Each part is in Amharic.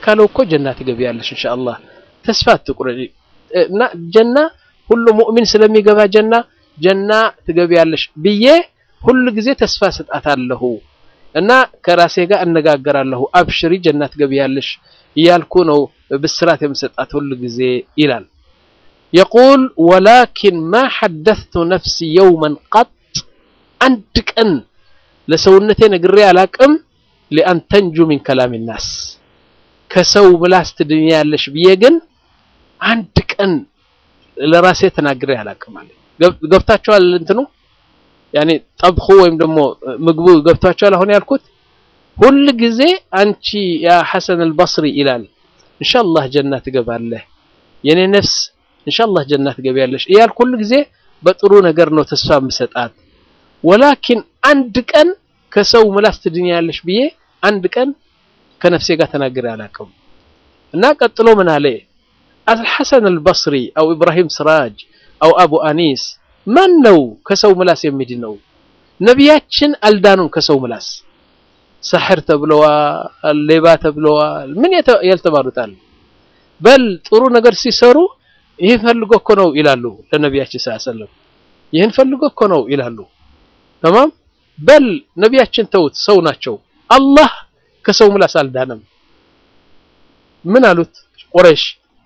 ካለው እኮ ጀና ትገቢያለሽ ኢንሻአላህ ተስፋ አትቁረጪ እና ጀና ሁሉ ሙእሚን ስለሚገባ ጀና ጀና ትገቢያለሽ ብዬ ሁሉ ጊዜ ተስፋ ሰጣታለሁ እና ከራሴ ጋር እነጋገራለሁ አብሽሪ ጀና ትገቢያለሽ እያልኩ ነው ብስራት የምሰጣት ሁሉ ጊዜ ይላል የቁል ወላኪን ማ ሐደثቱ ነፍሲ የውመን ቀጥ አንድ ቀን ለሰውነቴ ነግሬ አላቅም ሊአን ተንጁ ሚን ከላም ናስ ከሰው ምላስ ትድኛለሽ ብዬ ግን አንድ ቀን ለራሴ ተናግሬ አላቅም አለ ገብታችኋል እንትኑ ያኔ ጠብኹ ወይም ደግሞ ምግቡ ገብታችኋል አሁን ያልኩት ሁል ጊዜ አንቺ ያ ሐሰን አልበስሪ ይላል ኢንሻአላህ ጀና ትገባለህ የኔ ነፍስ ኢንሻአላህ ጀና ትገቢያለሽ እያልኩ ሁል ጊዜ በጥሩ ነገር ነው ተስፋ የምሰጣት ወላኪን አንድ ቀን ከሰው ምላስ ትድኛለሽ ብዬ አንድ ቀን ከነፍሴ ጋር ተናግሬ አላውቅም እና ቀጥሎ ምን አለ አልሐሰን አልበስሪ አው ኢብራሂም ስራጅ አው አቡ አኒስ ማን ነው ከሰው ምላስ የሚድነው ነቢያችን አልዳኑም ከሰው ምላስ ሰሕር ተብለዋል ሌባ ተብለዋል ምን ያልተባሉታል በል ጥሩ ነገር ሲሰሩ ይህን ፈልጎ እኮ ነው ይላሉ ለነቢያችን ስ ሰለም ይህን ፈልጎ እኮ ነው ይላሉ ተማም በል ነቢያችን ተውት ሰው ናቸው አላህ ከሰው ምላስ አልዳነም ምን አሉት ቁረይሽ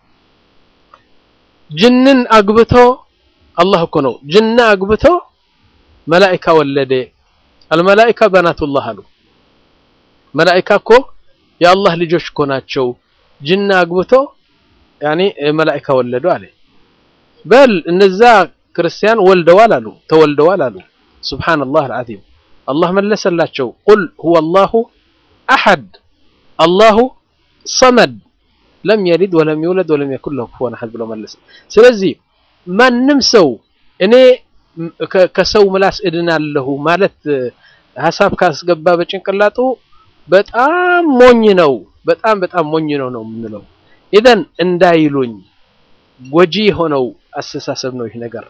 ጅንን አግብቶ አላህ እኮ ነው ጅና አግብቶ መላኢካ ወለደ አልመላኢካ በናቱላህ አሉ መላኢካ እኮ የአላህ ልጆች እኮ ናቸው ጅና አግብቶ ያኔ መላኢካ ወለዱ አለ በል እነዛ ክርስቲያን ወልደዋል አሉ ተወልደዋል አሉ ሱብሃንአላህ አልዓዚም አላህ መለሰላቸው ቁል ሁወ አላሁ አሐድ አላሁ ሰመድ ለም የሊድ ወለም ይውለድ ወለም የኩን ለሁ ኩፉወን አሐድ ብሎ መለሰ ስለዚህ ማንም ሰው እኔ ከሰው ምላስ እድናለሁ ማለት ሀሳብ ካስገባ በጭንቅላጡ በጣም ሞኝ ነው በጣም በጣም ሞኝ ነው ነው የምንለው ኢዘን እንዳይሉኝ ጎጂ የሆነው አስተሳሰብ ነው ይህ ነገር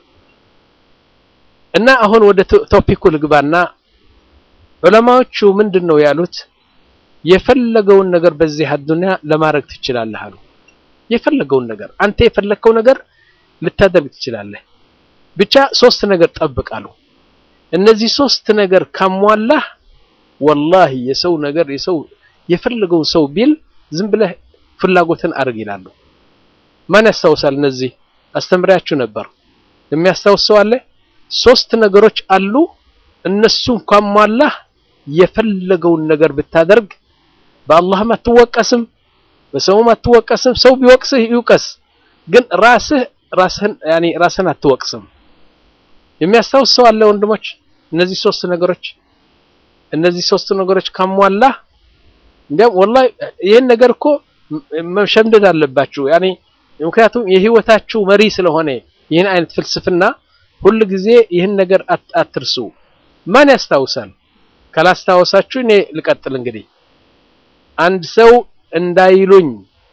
እና አሁን ወደ ቶፒኩ ልግባና ዑለማዎቹ ምንድን ነው ያሉት የፈለገውን ነገር በዚህ አዱንያ ለማድረግ ትችላለህ አሉ የፈለገውን ነገር አንተ የፈለግከው ነገር ልታደርግ ትችላለህ ብቻ ሶስት ነገር ጠብቃሉ እነዚህ ሶስት ነገር ካሟላህ ወላሂ የሰው ነገር የሰው የፈለገውን ሰው ቢል ዝም ብለህ ፍላጎትን አድርግ ይላሉ ማን ያስታውሳል እነዚህ አስተምሪያችሁ ነበር የሚያስታውስ ሰው አለ ሶስት ነገሮች አሉ እነሱን ካሟላህ የፈለገውን ነገር ብታደርግ በአላህም አትወቀስም በሰውም አትወቀስም ሰው ቢወቅስህ ይውቀስ ግን ራስህ ራስህን ያኒ ራስህን አትወቅስም የሚያስታውስ ሰው አለ ወንድሞች እነዚህ ሶስት ነገሮች እነዚህ ሶስት ነገሮች ካሟላህ እንዲያም ወላሂ ይህን ነገር እኮ መሸምደድ አለባችሁ ያኒ ምክንያቱም የህይወታችሁ መሪ ስለሆነ ይህን አይነት ፍልስፍና ሁል ጊዜ ይህን ነገር አትርሱ ማን ያስታውሳል ካላስታወሳችሁ እኔ ልቀጥል እንግዲህ አንድ ሰው እንዳይሉኝ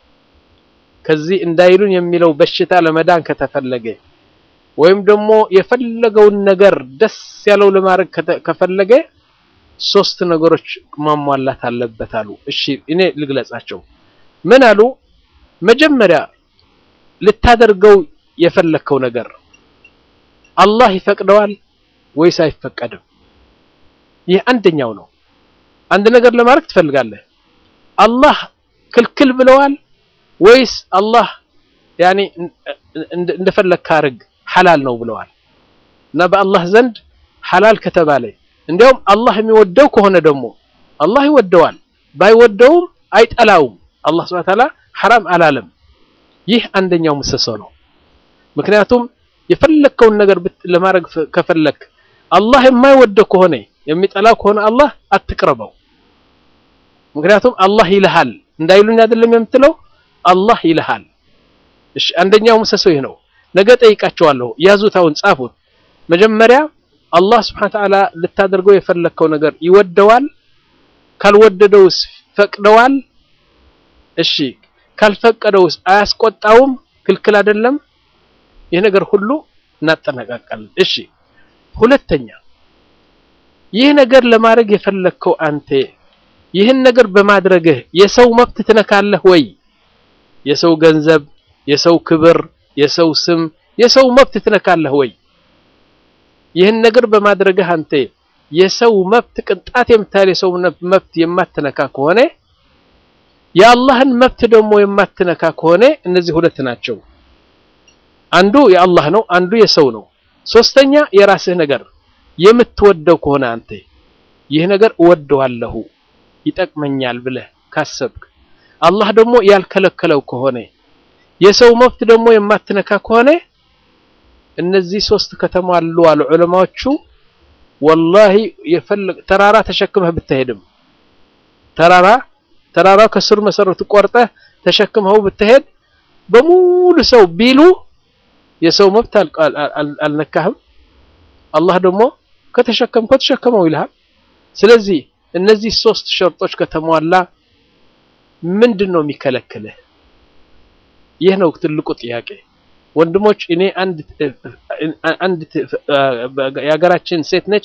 ከዚህ እንዳይሉኝ የሚለው በሽታ ለመዳን ከተፈለገ ወይም ደግሞ የፈለገውን ነገር ደስ ያለው ለማድረግ ከፈለገ ሶስት ነገሮች ማሟላት አለበት አሉ እሺ እኔ ልግለጻቸው ምን አሉ መጀመሪያ ልታደርገው የፈለከው ነገር አላህ ይፈቅደዋል ወይስ አይፈቀድም ይህ አንደኛው ነው አንድ ነገር ለማድረግ ትፈልጋለህ አላህ ክልክል ብለዋል ወይስ አላህ ያኒ እንደፈለግክ አድርግ ሐላል ነው ብለዋል እና በአላህ ዘንድ ሐላል ከተባለ እንዲያውም አላህ የሚወደው ከሆነ ደግሞ አላህ ይወደዋል ባይወደውም አይጠላውም አላህ ሱብሓነሁ ወተዓላ ሐራም አላለም ይህ አንደኛው ምሰሶ ነው ምክንያቱም የፈለግከውን ነገር ለማድረግ ከፈለክ አላህ የማይወደው ከሆነ የሚጠላው ከሆነ አላህ አትቅረበው ምክንያቱም አላህ ይልሃል እንዳይሉኝ አይደለም የምትለው አላህ ይልሃል እሺ አንደኛው ምሰሶ ይህ ነው ነገ ጠይቃቸዋለሁ ያዙት አሁን ጻፉት መጀመሪያ አላህ Subhanahu Ta'ala ልታደርገው የፈለከው ነገር ይወደዋል ካልወደደውስ ፈቅደዋል እሺ ካልፈቀደውስ አያስቆጣውም ክልክል አይደለም ይህ ነገር ሁሉ እናጠናቀቃለን እሺ ሁለተኛ ይህ ነገር ለማድረግ የፈለከው አንተ ይህን ነገር በማድረግህ የሰው መብት ትነካለህ ወይ? የሰው ገንዘብ፣ የሰው ክብር፣ የሰው ስም፣ የሰው መብት ትነካለህ ወይ? ይህን ነገር በማድረግህ አንተ የሰው መብት ቅንጣት የምታህል የሰው መብት የማትነካ ከሆነ የአላህን መብት ደግሞ የማትነካ ከሆነ እነዚህ ሁለት ናቸው። አንዱ የአላህ ነው፣ አንዱ የሰው ነው። ሶስተኛ የራስህ ነገር የምትወደው ከሆነ አንተ ይህ ነገር እወደዋለሁ ይጠቅመኛል ብለህ ካሰብክ አላህ ደግሞ ያልከለከለው ከሆነ የሰው መብት ደግሞ የማትነካ ከሆነ እነዚህ ሶስት ከተሟሉ አሉ ዑለማዎቹ። ወላሂ የፈለግ ተራራ ተሸክመህ ብትሄድም ተራራ ተራራው ከስሩ መሰረቱ ቆርጠህ ተሸክመው ብትሄድ በሙሉ ሰው ቢሉ የሰው መብት አልነካህም። አላህ ደግሞ ከተሸከምከው ተሸከመው ይልሃል። ስለዚህ እነዚህ ሶስት ሸርጦች ከተሟላ ምንድን ነው የሚከለክልህ? ይህ ነው ትልቁ ጥያቄ ወንድሞች። እኔ አንድ አንድ የሀገራችን ሴት ነች፣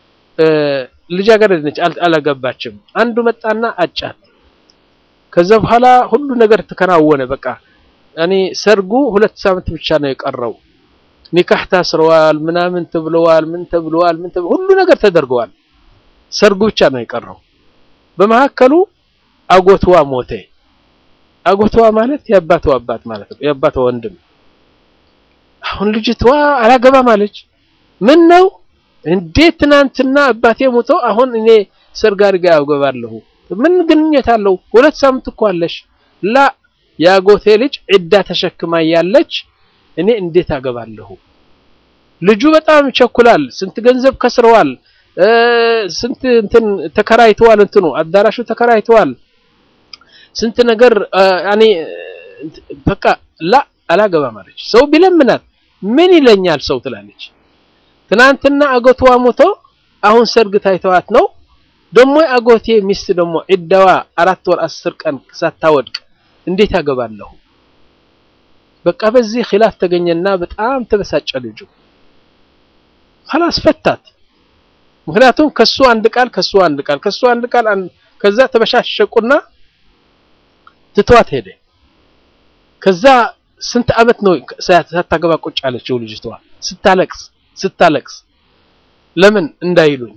ልጃገረድ ነች፣ አላገባችም። አንዱ መጣና አጫት። ከዛ በኋላ ሁሉ ነገር ተከናወነ። በቃ እኔ ሰርጉ ሁለት ሳምንት ብቻ ነው የቀረው። ኒካህ ታስረዋል፣ ምናምን ተብለዋል፣ ምን ተብለዋል፣ ምን ሁሉ ነገር ተደርገዋል። ሰርጉ ብቻ ነው የቀረው። በመካከሉ አጎትዋ ሞተ። አጎትዋ ማለት የአባቷ አባት ማለት ነው፣ የአባቷ ወንድም። አሁን ልጅቷ አላገባም አለች። ምን ነው እንዴት ትናንትና አባቴ ሞቶ አሁን እኔ ሰርግ አድርጌ አገባለሁ? ምን ግንኙነት አለው? ሁለት ሳምንት እኮ አለሽ። ላ የአጎቴ ልጅ ዒዳ ተሸክማ ያለች እኔ እንዴት አገባለሁ? ልጁ በጣም ይቸኩላል። ስንት ገንዘብ ከስረዋል። ስንት እንትን ተከራይተዋል። እንትኑ አዳራሹ ተከራይተዋል። ስንት ነገር ያኔ በቃ ላ አላገባም አለች። ሰው ቢለምናት ምን ይለኛል ሰው ትላለች። ትናንትና አጎትዋ ሞቶ አሁን ሰርግ ታይተዋት ነው ደግሞ አጎቴ ሚስት ደግሞ ዒዳዋ አራት ወር አስር ቀን ሳታወድቅ እንዴት አገባለሁ? በቃ በዚህ ኺላፍ ተገኘና በጣም ተበሳጨ ልጁ። ኸላስ ፈታት። ምክንያቱም ከሱ አንድ ቃል ከሱ አንድ ቃል ከሱ አንድ ቃል ከዛ ተበሻሸቁና ትቷት ሄደ። ከዛ ስንት ዓመት ነው ሳታገባ ቁጭ አለችው ልጅቷ ስታለቅስ ስታለቅስ ለምን እንዳይሉኝ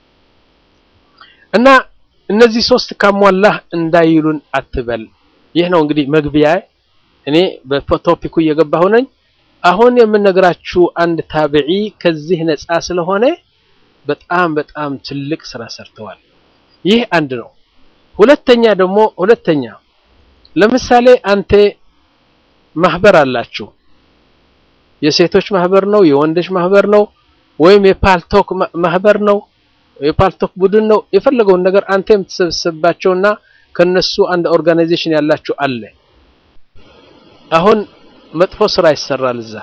እና እነዚህ ሶስት ካሟላህ እንዳይሉን አትበል። ይህ ነው እንግዲህ መግቢያ። እኔ በቶፒኩ እየገባሁ ነኝ። አሁን የምነግራችሁ አንድ ታቢዒ ከዚህ ነፃ ስለሆነ በጣም በጣም ትልቅ ስራ ሰርተዋል። ይህ አንድ ነው። ሁለተኛ ደግሞ ሁለተኛ ለምሳሌ አንተ ማህበር አላችሁ። የሴቶች ማህበር ነው፣ የወንዶች ማህበር ነው፣ ወይም የፓልቶክ ማህበር ነው፣ የፓልቶክ ቡድን ነው። የፈለገውን ነገር አንተ የምትሰበስብባቸውና ከነሱ አንድ ኦርጋናይዜሽን ያላችሁ አለ። አሁን መጥፎ ስራ ይሰራል እዛ።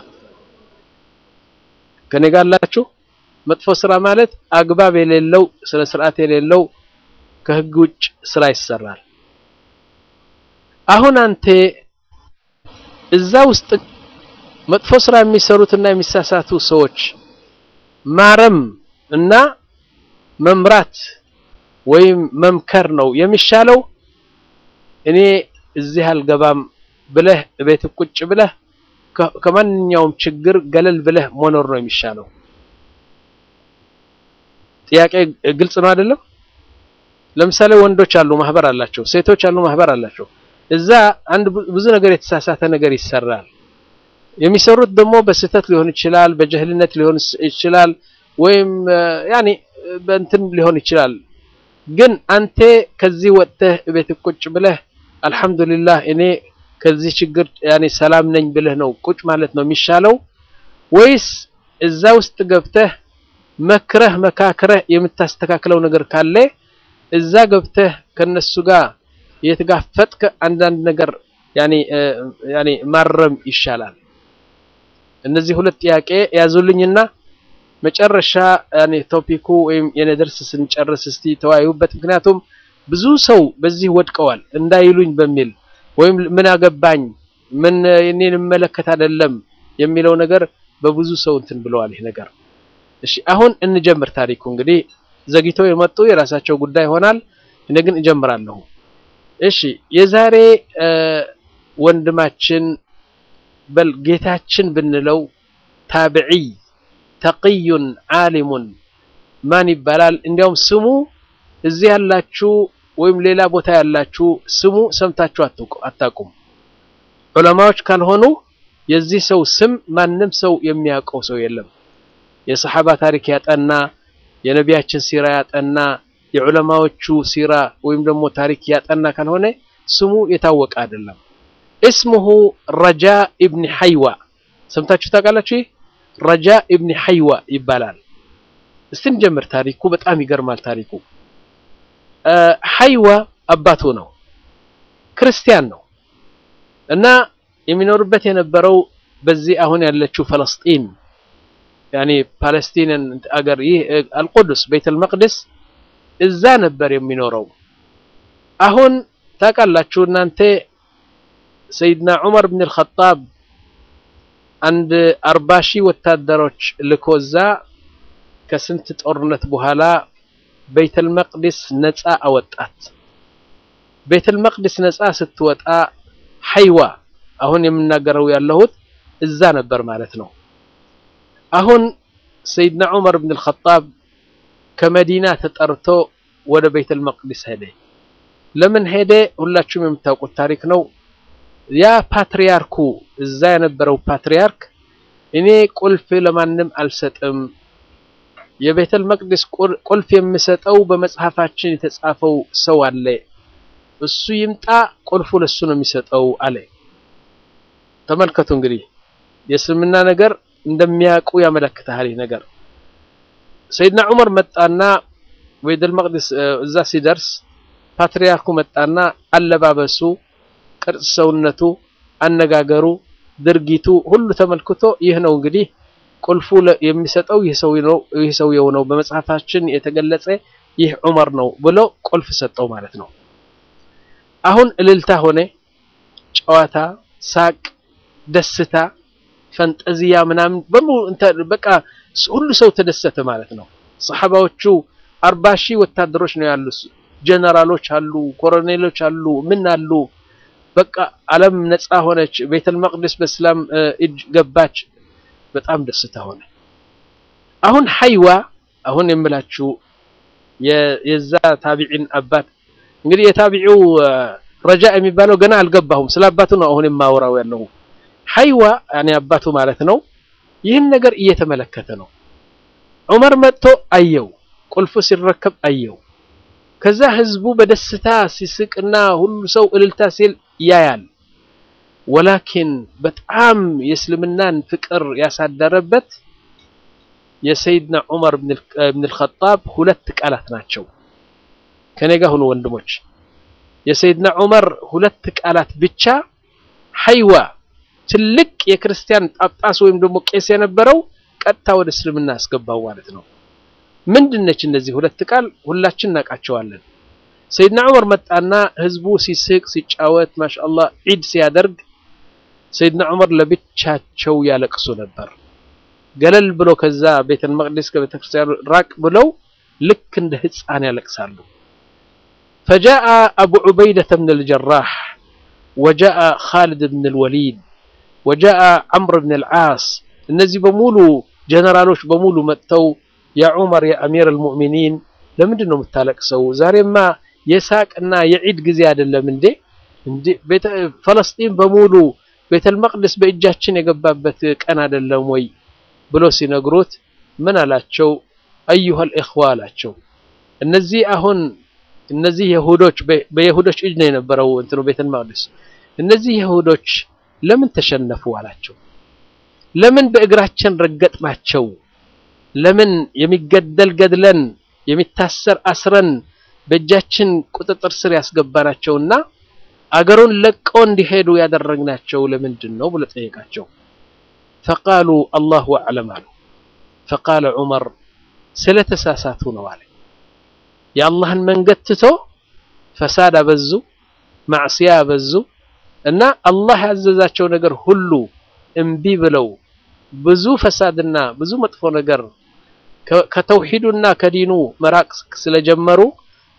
ከኔ ጋር አላችሁ። መጥፎ ስራ ማለት አግባብ የሌለው ስነ ስርዓት የሌለው ከህግ ውጭ ስራ ይሰራል። አሁን አንተ እዛ ውስጥ መጥፎ ስራ የሚሰሩትና የሚሳሳቱ ሰዎች ማረም እና መምራት ወይም መምከር ነው የሚሻለው። እኔ እዚህ አልገባም ብለህ ቤት ቁጭ ብለህ ከማንኛውም ችግር ገለል ብለህ መኖር ነው የሚሻለው። ጥያቄ ግልጽ ነው አይደለም? ለምሳሌ ወንዶች አሉ ማህበር አላቸው፣ ሴቶች አሉ ማህበር አላቸው። እዛ አንድ ብዙ ነገር የተሳሳተ ነገር ይሰራል። የሚሰሩት ደግሞ በስህተት ሊሆን ይችላል፣ በጀህልነት ሊሆን ይችላል፣ ወይም ያኔ በእንትን ሊሆን ይችላል። ግን አንተ ከዚህ ወጥተህ ቤት ቁጭ ብለህ አልሐምዱሊላህ እኔ ከዚህ ችግር ያኔ ሰላም ነኝ ብለህ ነው ቁጭ ማለት ነው የሚሻለው ወይስ እዛ ውስጥ ገብተህ መክረህ መካክረህ የምታስተካክለው ነገር ካለ እዛ ገብተህ ከነሱ ጋር የተጋፈጥከ አንዳንድ ነገር ያኔ ያኔ ማረም ይሻላል። እነዚህ ሁለት ጥያቄ ያዙልኝና መጨረሻ ያኔ ቶፒኩ ወይም የኔ ደርስ ስንጨርስ እስቲ ተወያዩበት። ምክንያቱም ብዙ ሰው በዚህ ወድቀዋል እንዳይሉኝ በሚል ወይም ምን አገባኝ ምን እኔን መለከት አይደለም የሚለው ነገር በብዙ ሰው እንትን ብለዋል ይህ ነገር። እሺ አሁን እንጀምር ታሪኩ። እንግዲህ ዘግይተው የመጡ የራሳቸው ጉዳይ ይሆናል። እኔ ግን እጀምራለሁ። እሺ የዛሬ ወንድማችን በል ጌታችን ብንለው ታብዒይ ተቅዩን ዓሊሙን ማን ይባላል? እንዲያውም ስሙ እዚህ ያላችሁ ወይም ሌላ ቦታ ያላችሁ ስሙ ሰምታችሁ አታውቁም። ዑለማዎች ካልሆኑ የዚህ ሰው ስም ማንም ሰው የሚያውቀው ሰው የለም። የሰሓባ ታሪክ ያጠና የነቢያችን ሲራ ያጠና የዑለማዎቹ ሲራ ወይም ደግሞ ታሪክ ያጠና ካልሆነ ስሙ የታወቀ አይደለም። እስሙሁ ረጃ ኢብኒ ሐይዋ ሰምታችሁ ታውቃላችሁ? ረጃ ኢብኒ ሐይዋ ይባላል። እስቲ እንጀምር። ታሪኩ በጣም ይገርማል። ታሪኩ ሐይዋ አባቱ ነው፣ ክርስቲያን ነው እና የሚኖርበት የነበረው በዚህ አሁን ያለችው ፈለስጢን ያኔ ፓለስቲንን አገር ይህ አልቁዱስ ቤተል መቅደስ እዛ ነበር የሚኖረው። አሁን ታውቃላችሁ እናንተ ሰይድና ዑመር ብን አልኸጣብ አንድ አርባ ሺህ ወታደሮች ልኮ እዛ ከስንት ጦርነት በኋላ ቤተል መቅደስ ነፃ አወጣት። ቤተል መቅደስ ነፃ ስትወጣ ሐይዋ አሁን የምናገረው ያለሁት እዛ ነበር ማለት ነው። አሁን ሰይድና ዑመር ብን አልኸጣብ ከመዲና ተጠርቶ ወደ ቤተል መቅደስ ሄደ። ለምን ሄደ? ሁላችሁም የምታውቁት ታሪክ ነው። ያ ፓትሪያርኩ እዛ የነበረው ፓትሪያርክ እኔ ቁልፍ ለማንም አልሰጥም፣ የቤተል መቅደስ ቁልፍ የምሰጠው በመጽሐፋችን የተጻፈው ሰው አለ፣ እሱ ይምጣ፣ ቁልፉ ለሱ ነው የሚሰጠው አለ። ተመልከቱ እንግዲህ የእስልምና ነገር እንደሚያውቁ ያመለክታል። ይህ ነገር ሰይድና ዑመር መጣና ቤተል መቅደስ እዛ ሲደርስ ፓትሪያርኩ መጣና አለባበሱ፣ ቅርጽ ሰውነቱ፣ አነጋገሩ፣ ድርጊቱ ሁሉ ተመልክቶ ይህ ነው እንግዲህ ቁልፉ የሚሰጠው ይህ ሰውየው ነው፣ በመጽሐፋችን የተገለጸ ይህ ዑመር ነው ብሎ ቁልፍ ሰጠው ማለት ነው። አሁን እልልታ ሆነ፣ ጨዋታ፣ ሳቅ፣ ደስታ፣ ፈንጠዚያ ምናምን በሙሉ በቃ ሁሉ ሰው ተደሰተ ማለት ነው። ሰሓባዎቹ አርባ ሺህ ወታደሮች ነው ያሉት። ጀነራሎች አሉ፣ ኮሎኔሎች አሉ፣ ምን አሉ። በቃ ዓለም ነፃ ሆነች። ቤተል መቅደስ በእስላም እጅ ገባች። በጣም ደስታ ሆነ። አሁን ሐይዋ አሁን የምላችሁ የዛ ታቢዒን አባት እንግዲህ የታቢዒው ረጃ የሚባለው ገና አልገባሁም። ስለ አባቱ ነው አሁን የማወራው ያለው። ሐይዋ ያኔ አባቱ ማለት ነው። ይህን ነገር እየተመለከተ ነው። ዑመር መጥቶ አየው፣ ቁልፉ ሲረከብ አየው። ከዛ ህዝቡ በደስታ ሲስቅና ሁሉ ሰው እልልታ ሲል ያያል። ወላኪን በጣም የእስልምናን ፍቅር ያሳደረበት የሰይድና ዑመር ብን አልኸጣብ ሁለት ቃላት ናቸው። ከኔ ጋር ሁኑ ወንድሞች። የሰይድና ዑመር ሁለት ቃላት ብቻ ሐይዋ ትልቅ የክርስቲያን ጳጳስ ወይም ደግሞ ቄስ የነበረው ቀጥታ ወደ እስልምና ያስገባው ማለት ነው። ምንድነች እነዚህ ሁለት ቃል? ሁላችን እናውቃቸዋለን። ሰይድና ዑመር መጣና ህዝቡ ሲስቅ ሲጫወት ማሻአላህ ዒድ ሲያደርግ ሰይድና ዑመር ለብቻቸው ያለቅሱ ነበር። ገለል ብሎ ከዛ ቤተል መቅደስ ከቤተክርስቲያኑ ራቅ ብለው ልክ እንደ ህፃን ያለቅሳሉ። ፈጃአ አቡ ዑበይደተ ብን አልጀራህ ወጃአ ኻሊድ ብን አልወሊድ ወጃአ ዐምር ብን አልዓስ እነዚህ በሙሉ ጀነራሎች በሙሉ መጥተው ያ ዑመር የአሚር አልሙእሚኒን ለምንድን ነው የምታለቅሰው? ዛሬማ የሳቅና የዒድ ጊዜ አይደለም እንዴ? እንዴ ፈለስጢን በሙሉ ቤተል መቅደስ በእጃችን የገባበት ቀን አይደለም ወይ ብሎ ሲነግሩት ምን አላቸው? አዩሃል ኢኽዋ አላቸው። እነዚህ አሁን እነዚህ የሁዶች በየሁዶች እጅ ነው የነበረው እንትኑ ቤተል መቅደስ። እነዚህ የሁዶች ለምን ተሸነፉ አላቸው። ለምን በእግራችን ረገጥናቸው? ለምን የሚገደል ገድለን የሚታሰር አስረን በእጃችን ቁጥጥር ስር ያስገባናቸውና አገሩን ለቀው እንዲሄዱ ያደረግናቸው ለምንድን ነው ብሎ ጠየቃቸው። ፈቃሉ አላሁ አዕለም አሉ። ፈቃለ ዑመር ስለተሳሳቱ ነው አለ። የአላህን መንገድ ትቶ ፈሳድ አበዙ፣ ማዕስያ አበዙ እና አላህ ያዘዛቸው ነገር ሁሉ እምቢ ብለው ብዙ ፈሳድና ብዙ መጥፎ ነገር ከተውሂዱና ከዲኑ መራቅ ስለጀመሩ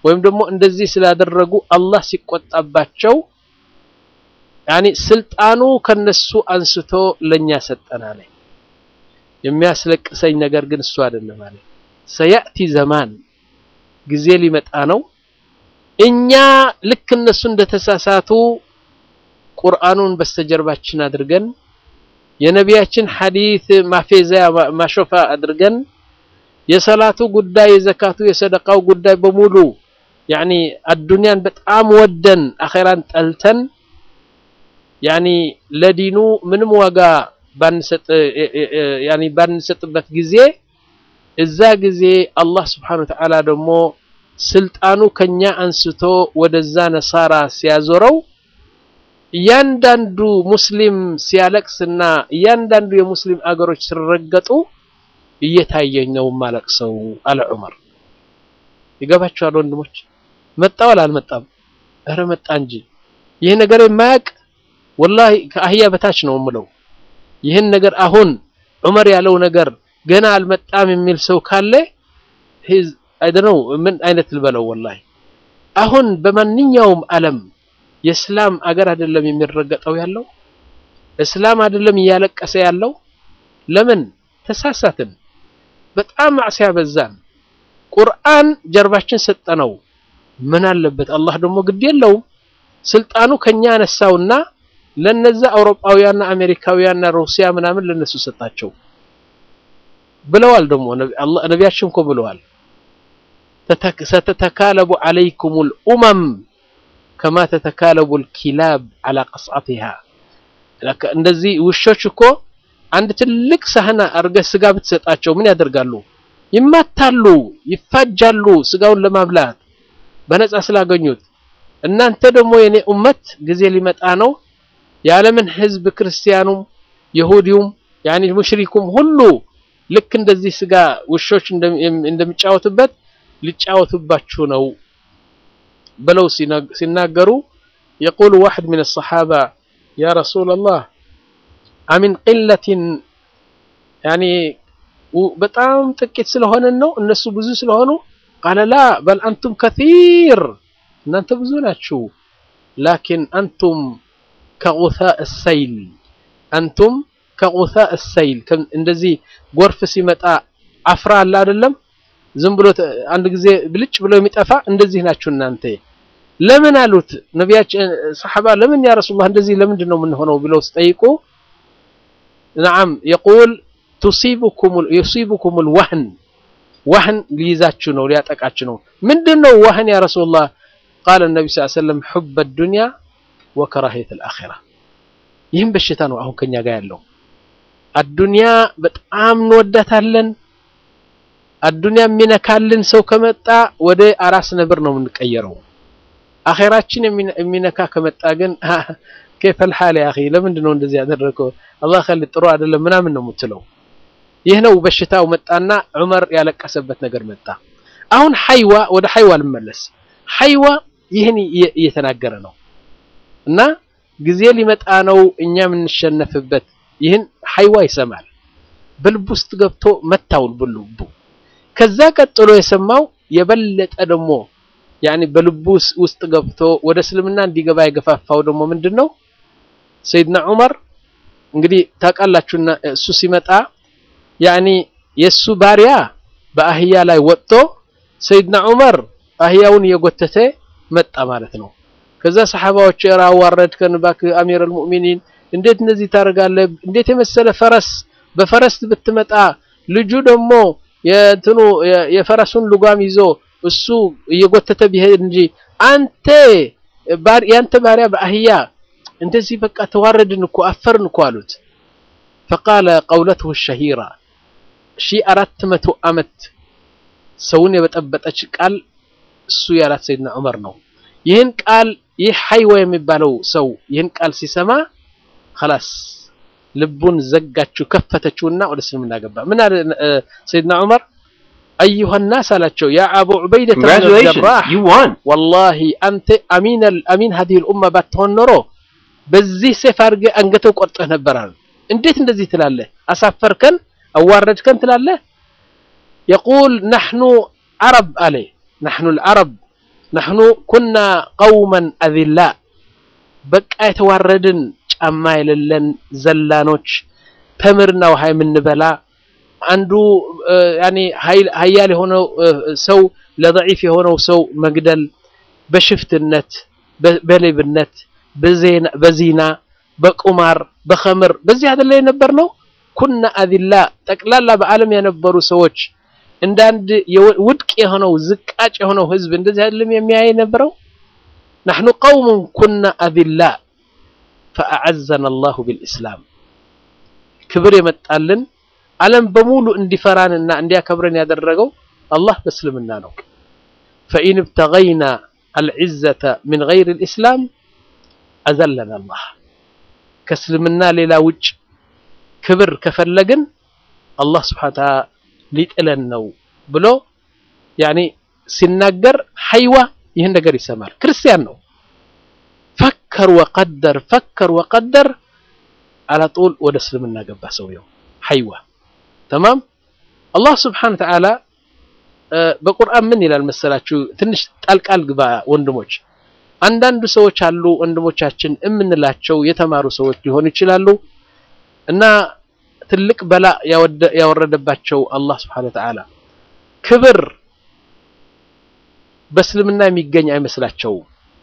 ወይም ደግሞ እንደዚህ ስላደረጉ አላህ ሲቆጣባቸው ያኒ ስልጣኑ ከነሱ አንስቶ ለኛ ሰጠና ላይ የሚያስለቅሰኝ ነገር ግን እሱ አይደለም አለ ሰያእቲ ዘማን ጊዜ ሊመጣ ነው እኛ ልክ እነሱ እንደተሳሳቱ ቁርአኑን በስተጀርባችን አድርገን የነቢያችን ሐዲስ ማፌዛ ማሾፋ አድርገን የሰላቱ ጉዳይ የዘካቱ የሰደቃው ጉዳይ በሙሉ ያኒ አዱንያን በጣም ወደን አኼራን ጠልተን ያኒ ለዲኑ ምንም ዋጋ ባንሰጥ ያኒ ባንሰጥበት ጊዜ እዛ ጊዜ አላህ ስብሓነሁ ወተዓላ ደግሞ ስልጣኑ ከኛ አንስቶ ወደዛ ነሳራ ሲያዞረው እያንዳንዱ ሙስሊም ሲያለቅስና እያንዳንዱ የሙስሊም አገሮች ሲረገጡ እየታየኝ ነው ማለቅሰው አለ ዑመር። ይገባችኋል ወንድሞች? መጣ ወላ አልመጣም? ኧረ መጣ እንጂ። ይህ ነገር የማያውቅ ወላሂ ከአህያ በታች ነው የምለው። ይህን ነገር አሁን ዑመር ያለው ነገር ገና አልመጣም የሚል ሰው ካለ አይደነው ምን አይነት ልበለው ወላሂ። አሁን በማንኛውም ዓለም የእስላም አገር አይደለም የሚረገጠው ያለው እስላም አይደለም እያለቀሰ ያለው ለምን ተሳሳትን በጣም ማዕሲያ በዛን ቁርአን ጀርባችን ሰጠነው ምን አለበት አላህ ደግሞ ግድ የለውም ስልጣኑ ከኛ አነሳውና ለነዛ አውሮፓውያንና አሜሪካውያንና ሩሲያ ምናምን ለነሱ ሰጣቸው ብለዋል ደግሞ ነቢያችን እኮ ብለዋል ሰተተካለቡ አለይኩሙል ኡመም ከማ ተተካለቡል ኪላብ አላ ቀስዓቲሃ እንደዚህ ውሾች እኮ አንድ ትልቅ ሳህና አርገህ ስጋ ብትሰጣቸው ምን ያደርጋሉ? ይማታሉ፣ ይፋጃሉ ስጋውን ለማብላት በነፃ ስላገኙት። እናንተ ደግሞ የኔ ኡመት ጊዜ ሊመጣ ነው የዓለምን ህዝብ ክርስቲያኑም፣ ይሁዲውም ያኒ ሙሽሪኩም ሁሉ ልክ እንደዚህ ስጋ ውሾች እንደሚጫወቱበት ሊጫወቱባችሁ ነው ብለው ሲናገሩ የቁሉ ዋሕድ ምን ሰሓባ ያ ረሱለላህ አሚን ቂለትን ያኒ በጣም ጥቂት ስለሆነን ነው እነሱ ብዙ ስለሆኑ ቃለ ላ በል አንቱም ከሲር እናንተ ብዙ ናችሁ ላኪን አንቱም ከጉሳእ ሰይል አንቱም ከጉሳእ ሰይል እንደዚህ ጎርፍ ሲመጣ አፍራ አለ አይደለም ዝም ብሎ አንድ ጊዜ ብልጭ ብሎ የሚጠፋ እንደዚህ ናችሁ እናንተ ለምን አሉት ነቢያችን ሰሓባ ለምን ያ ረሱላህ እንደዚህ ለምንድን ነው የምንሆነው ብለው ሲጠይቁ ነዓም የቁል ዩሲቡኩም ልዋህን ዋህን ሊይዛችሁ ነው ሊያጠቃችሁ ነው ምንድን ነው ዋህን ያ ረሱላህ ቃለ ነቢ ስ ሰለም ሑበ ዱንያ ወከራሂየት ልአኼራ ይህም በሽታ ነው አሁን ከኛ ጋር ያለው አዱንያ በጣም እንወዳታለን አዱንያ የሚነካልን ሰው ከመጣ ወደ አራስ ነብር ነው የምንቀየረው አኼራችን የሚነካ ከመጣ ግን ከይፈል ሐል ያ አኺ ለምንድን ነው እንደዚህ ያደረገው አላህ ኸሊ ጥሩ አይደለም ምናምን ነው የምትለው ይህ ነው በሽታው መጣና ዑመር ያለቀሰበት ነገር መጣ አሁን ሐይዋ ወደ ሐይዋ ልመለስ ሐይዋ ይህን እየተናገረ ነው እና ጊዜ ሊመጣ ነው እኛ የምንሸነፍበት ይህን ሐይዋ ይሰማል በልቡ ውስጥ ገብቶ መታውል በልቡ ከዛ ቀጥሎ የሰማው የበለጠ ደግሞ ያኒ በልቡ ውስጥ ገብቶ ወደ እስልምና እንዲገባ የገፋፋው ደግሞ ምንድን ነው ሰይድና ዑመር እንግዲህ ታውቃላችሁና እሱ ሲመጣ ያኒ የእሱ ባሪያ በአህያ ላይ ወጥቶ ሰይድና ዑመር አህያውን እየጎተተ መጣ ማለት ነው ከዛ ሰሓባዎች ራ አዋረድከን እባክህ አሚር አልሙእሚኒን እንዴት እንደዚህ ታደርጋለህ እንዴት የመሰለ ፈረስ በፈረስ ብትመጣ ልጁ ደግሞ የእንትኑ የፈረሱን ልጓም ይዞ እሱ እየጎተተ ቢሄድ እንጂ አንተ ያንተ ባሪያ በአህያ እንደዚህ በቃ ተዋረድን እኮ አፈርን እኮ አሉት ፈቃለ ቀውለትሁ ሸሂራ ሺ አራት መቶ ዓመት ሰውን የበጠበጠች ቃል እሱ ያላት ሰይድና ዑመር ነው ይህን ቃል ይህ ሐይወ የሚባለው ሰው ይህን ቃል ሲሰማ خلاص ልቡን ዘጋችው ከፈተችውና ወደ እስልምና ገባ ምን አለ ሰይድና ዑመር አዩሃ ናስ አላቸው ያ አቡ ዑበይደ ጀራህ ወላሂ አንተ አሚን አሚን هذه الامه ባትሆን ኖሮ በዚህ ሴፍ አድርገህ አንገተው ቆርጠህ ነበር አሉ እንዴት እንደዚህ ትላለህ አሳፈርከን አዋረድከን ትላለህ يقول نحن عرب عليه نحن العرب ናሕኑ ኩና ቀውመን አዚላ በቃ የተዋረድን ጫማ የሌለን ዘላኖች ተምርና ውሃ የምንበላ አንዱ ያኔ ሀያል የሆነው ሰው ለደዒፍ የሆነው ሰው መግደል በሽፍትነት በሌብነት በዚና በቁማር በኸምር በዚህ አይደለ የነበር ነው ኩና አዚላ ጠቅላላ በዓለም የነበሩ ሰዎች እንደ አንድ ውድቅ የሆነው ዝቃጭ የሆነው ህዝብ እንደዚህ አይደለም የሚያይ የነበረው ናሕኑ ቀውሙን ኩና አዚላ ፈአዐዘና አላሁ ቢልኢስላም ክብር የመጣልን ዓለም በሙሉ እንዲፈራንና እንዲያከብረን ያደረገው አላህ በእስልምና ነው ፈኢን እብተገይና አልዕዘተ ምን ገይር ልእስላም አዘለና አላህ ከእስልምና ሌላ ውጭ ክብር ከፈለግን አላህ ስብሓን ተዓላ ሊጥለን ነው ብሎ ያኔ ሲናገር ሐይዋ ይህን ነገር ይሰማል ክርስቲያን ነው ፈከር ወቀደር ፈከር ወቀደር አላጡል ወደ እስልምና ገባ ሰውየው ሐይዋ ተማም አላህ ስብሓን ተዓላ በቁርአን ምን ይላል መሰላችሁ ትንሽ ጣልቃል ግባ ወንድሞች አንዳንዱ ሰዎች አሉ ወንድሞቻችን የምንላቸው የተማሩ ሰዎች ሊሆኑ ይችላሉ እና ትልቅ በላ ያወረደባቸው አላህ ስብሓን ተዓላ ክብር በእስልምና የሚገኝ አይመስላቸውም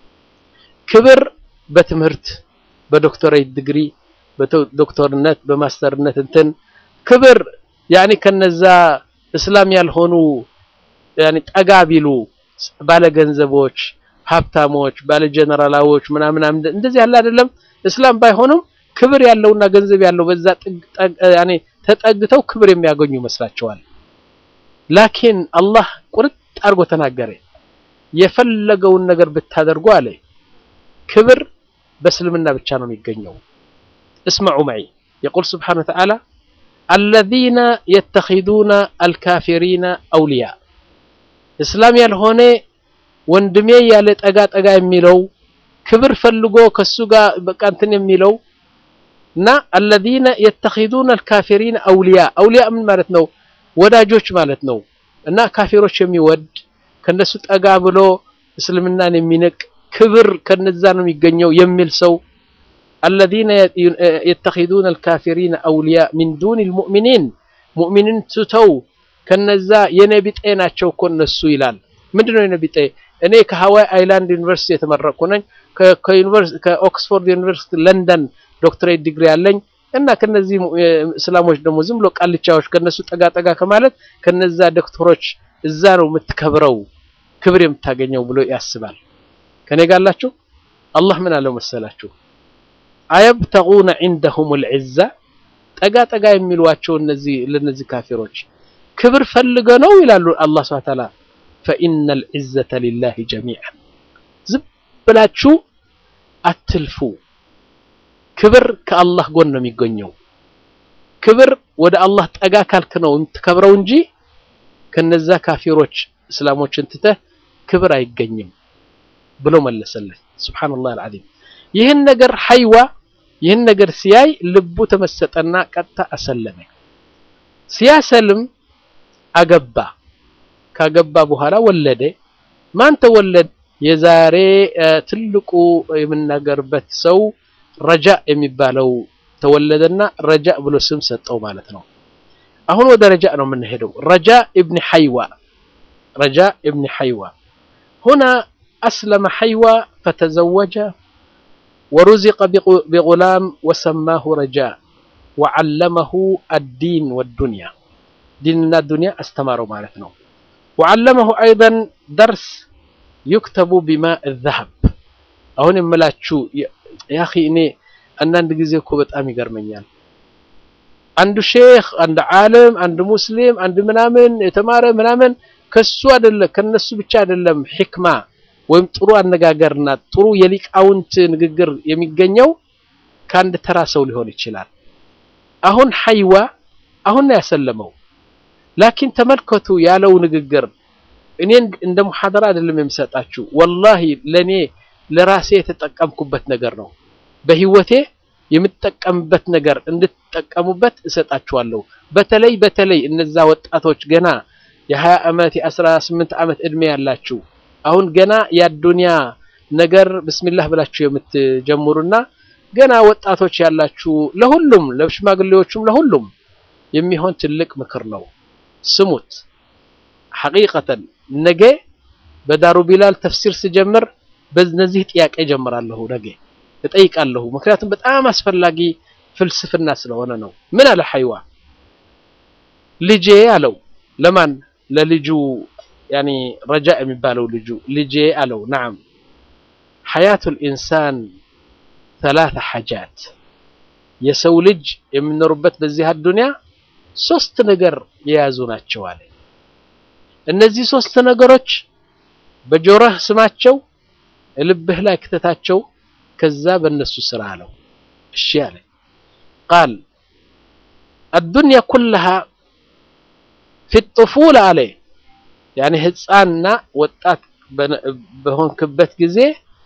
ክብር በትምህርት በዶክተሬት ዲግሪ በዶክተርነት በማስተርነት እንትን ክብር ያኔ ከነዛ እስላም ያልሆኑ ያኔ ጠጋ ቢሉ ባለገንዘቦች ሀብታሞች ባለ ጀነራላዎች ምናምን እንደዚህ ያለ አይደለም እስላም ባይሆኑም ክብር ያለውና ገንዘብ ያለው በዛ ያኔ ተጠግተው ክብር የሚያገኙ ይመስላቸዋል ላኪን አላህ ቁርጥ አድርጎ ተናገረ የፈለገውን ነገር ብታደርጉ አለ ክብር በእስልምና ብቻ ነው የሚገኘው اسمعوا معي يقول سبحانه وتعالى الذين يتخذون الكافرين أولياء እስላም ያልሆነ ወንድሜ ያለ ጠጋ ጠጋ የሚለው ክብር ፈልጎ ከሱ ጋር በቃ እንትን የሚለው እና الذين يتخذون الكافرين أولياء أولياء ምን ማለት ነው ወዳጆች ማለት ነው እና ካፊሮች የሚወድ ከነሱ ጠጋ ብሎ እስልምናን የሚንቅ ክብር ከነዛ ነው የሚገኘው የሚል ሰው الذين يتخذون الكافرين أولياء من دون المؤمنين مؤمنين ትተው ከነዛ የነቢጤ ናቸው እኮ እነሱ ይላል ምንድነው የነቢጤ እኔ ከሀዋይ አይላንድ ዩኒቨርሲቲ የተመረቅኩ ነኝ ከኦክስፎርድ ዩኒቨርሲቲ ለንደን ዶክትሬት ዲግሪ ያለኝ እና ከነዚህ እስላሞች ደግሞ ዝም ብሎ ቃልቻዎች ከነሱ ጠጋ ጠጋ ከማለት ከነዛ ዶክተሮች እዛ ነው የምትከብረው ክብር የምታገኘው ብሎ ያስባል ከኔ ጋላችሁ አላህ ምን አለው መሰላችሁ አየብተጉነ ዒንደሁም ልዕዛ ጠጋ ጠጋ የሚሏቸው እነዚህ ለነዚህ ካፊሮች ክብር ፈልገ ነው ይላሉ አላህ ስብሐ ተዓላ ፈኢነ ልዕዘተ ሊላሂ ጀሚዓን ዝም ብላችሁ አትልፉ ክብር ከአላህ ጎን ነው የሚገኘው ክብር ወደ አላህ ጠጋ ካልክ ነው የምትከብረው እንጂ ከነዛ ካፊሮች እስላሞችን ትተህ ክብር አይገኝም ብሎ መለሰለት ሱብሓነላህ አልዓዚም ይህን ነገር ሐይዋ ይህን ነገር ሲያይ ልቡ ተመሰጠና ቀጥታ አሰለመ ሲያሰልም አገባ ካገባ በኋላ ወለደ ማን ተወለደ የዛሬ ትልቁ የምናገርበት ሰው ረጃ የሚባለው ተወለደና ረጃ ብሎ ስም ሰጠው ማለት ነው አሁን ወደ ረጃ ነው የምንሄደው ረጃ ኢብን ሐይዋ ረጃ ኢብን ሐይዋ هنا أسلم حيوى فتزوج ورزق بغلام وسماه رجاء وعلمه الدين والدنيا ديننا الدنيا استمروا مالتنا وعلمه أيضا درس يكتب بماء الذهب አሁን የምላችሁ ያኺ እኔ አንዳንድ ጊዜ እኮ በጣም ይገርመኛል አንዱ ሼክ አንድ ዓለም አንድ ሙስሊም አንድ ምናምን የተማረ ምናምን ከሱ አይደለም ከነሱ ብቻ አይደለም ሕክማ ወይም ጥሩ አነጋገርና ጥሩ የሊቃውንት ንግግር የሚገኘው ከአንድ ተራ ሰው ሊሆን ይችላል አሁን ሐይዋ አሁን ነው ያሰለመው ላኪን ተመልከቱ ያለው ንግግር እኔ እንደ ሙሐደራ አይደለም የሚሰጣችሁ ወላሂ ለኔ ለራሴ የተጠቀምኩበት ነገር ነው በህይወቴ የምትጠቀምበት ነገር እንድትጠቀሙበት እሰጣችኋለሁ በተለይ በተለይ እነዛ ወጣቶች ገና የ20 ዓመት የ18 ዓመት እድሜ ያላችሁ አሁን ገና የአዱንያ ነገር ብስሚላህ ብላችሁ የምትጀምሩና ገና ወጣቶች ያላችሁ ለሁሉም ለሽማግሌዎቹም ለሁሉም የሚሆን ትልቅ ምክር ነው። ስሙት። ሐቂቀተን ነገ በዳሩ ቢላል ተፍሲር ስጀምር በነዚህ ጥያቄ ጀምራለሁ። ነገ እጠይቃለሁ። ምክንያቱም በጣም አስፈላጊ ፍልስፍና ስለሆነ ነው። ምን አለ ሐይዋ ልጄ አለው። ለማን ለልጁ ያኒ ረጃ የሚባለው ልጁ ልጄ አለው። ነዓም ሐያቱል ኢንሳን ሰላሳ ሐጃት የሰው ልጅ የሚኖሩበት በዚህ አዱንያ ሶስት ነገር የያዙ ናቸው አለ። እነዚህ ሶስት ነገሮች በጆሮህ ስማቸው፣ ልብህ ላይ ክተታቸው፣ ከዛ በእነሱ ስራ አለው። እሺ አለ። ቃል አዱንያ ኩለሃ ፊ ጡፉላ አለ ያኔ ህፃንና ወጣት በሆንክበት ጊዜ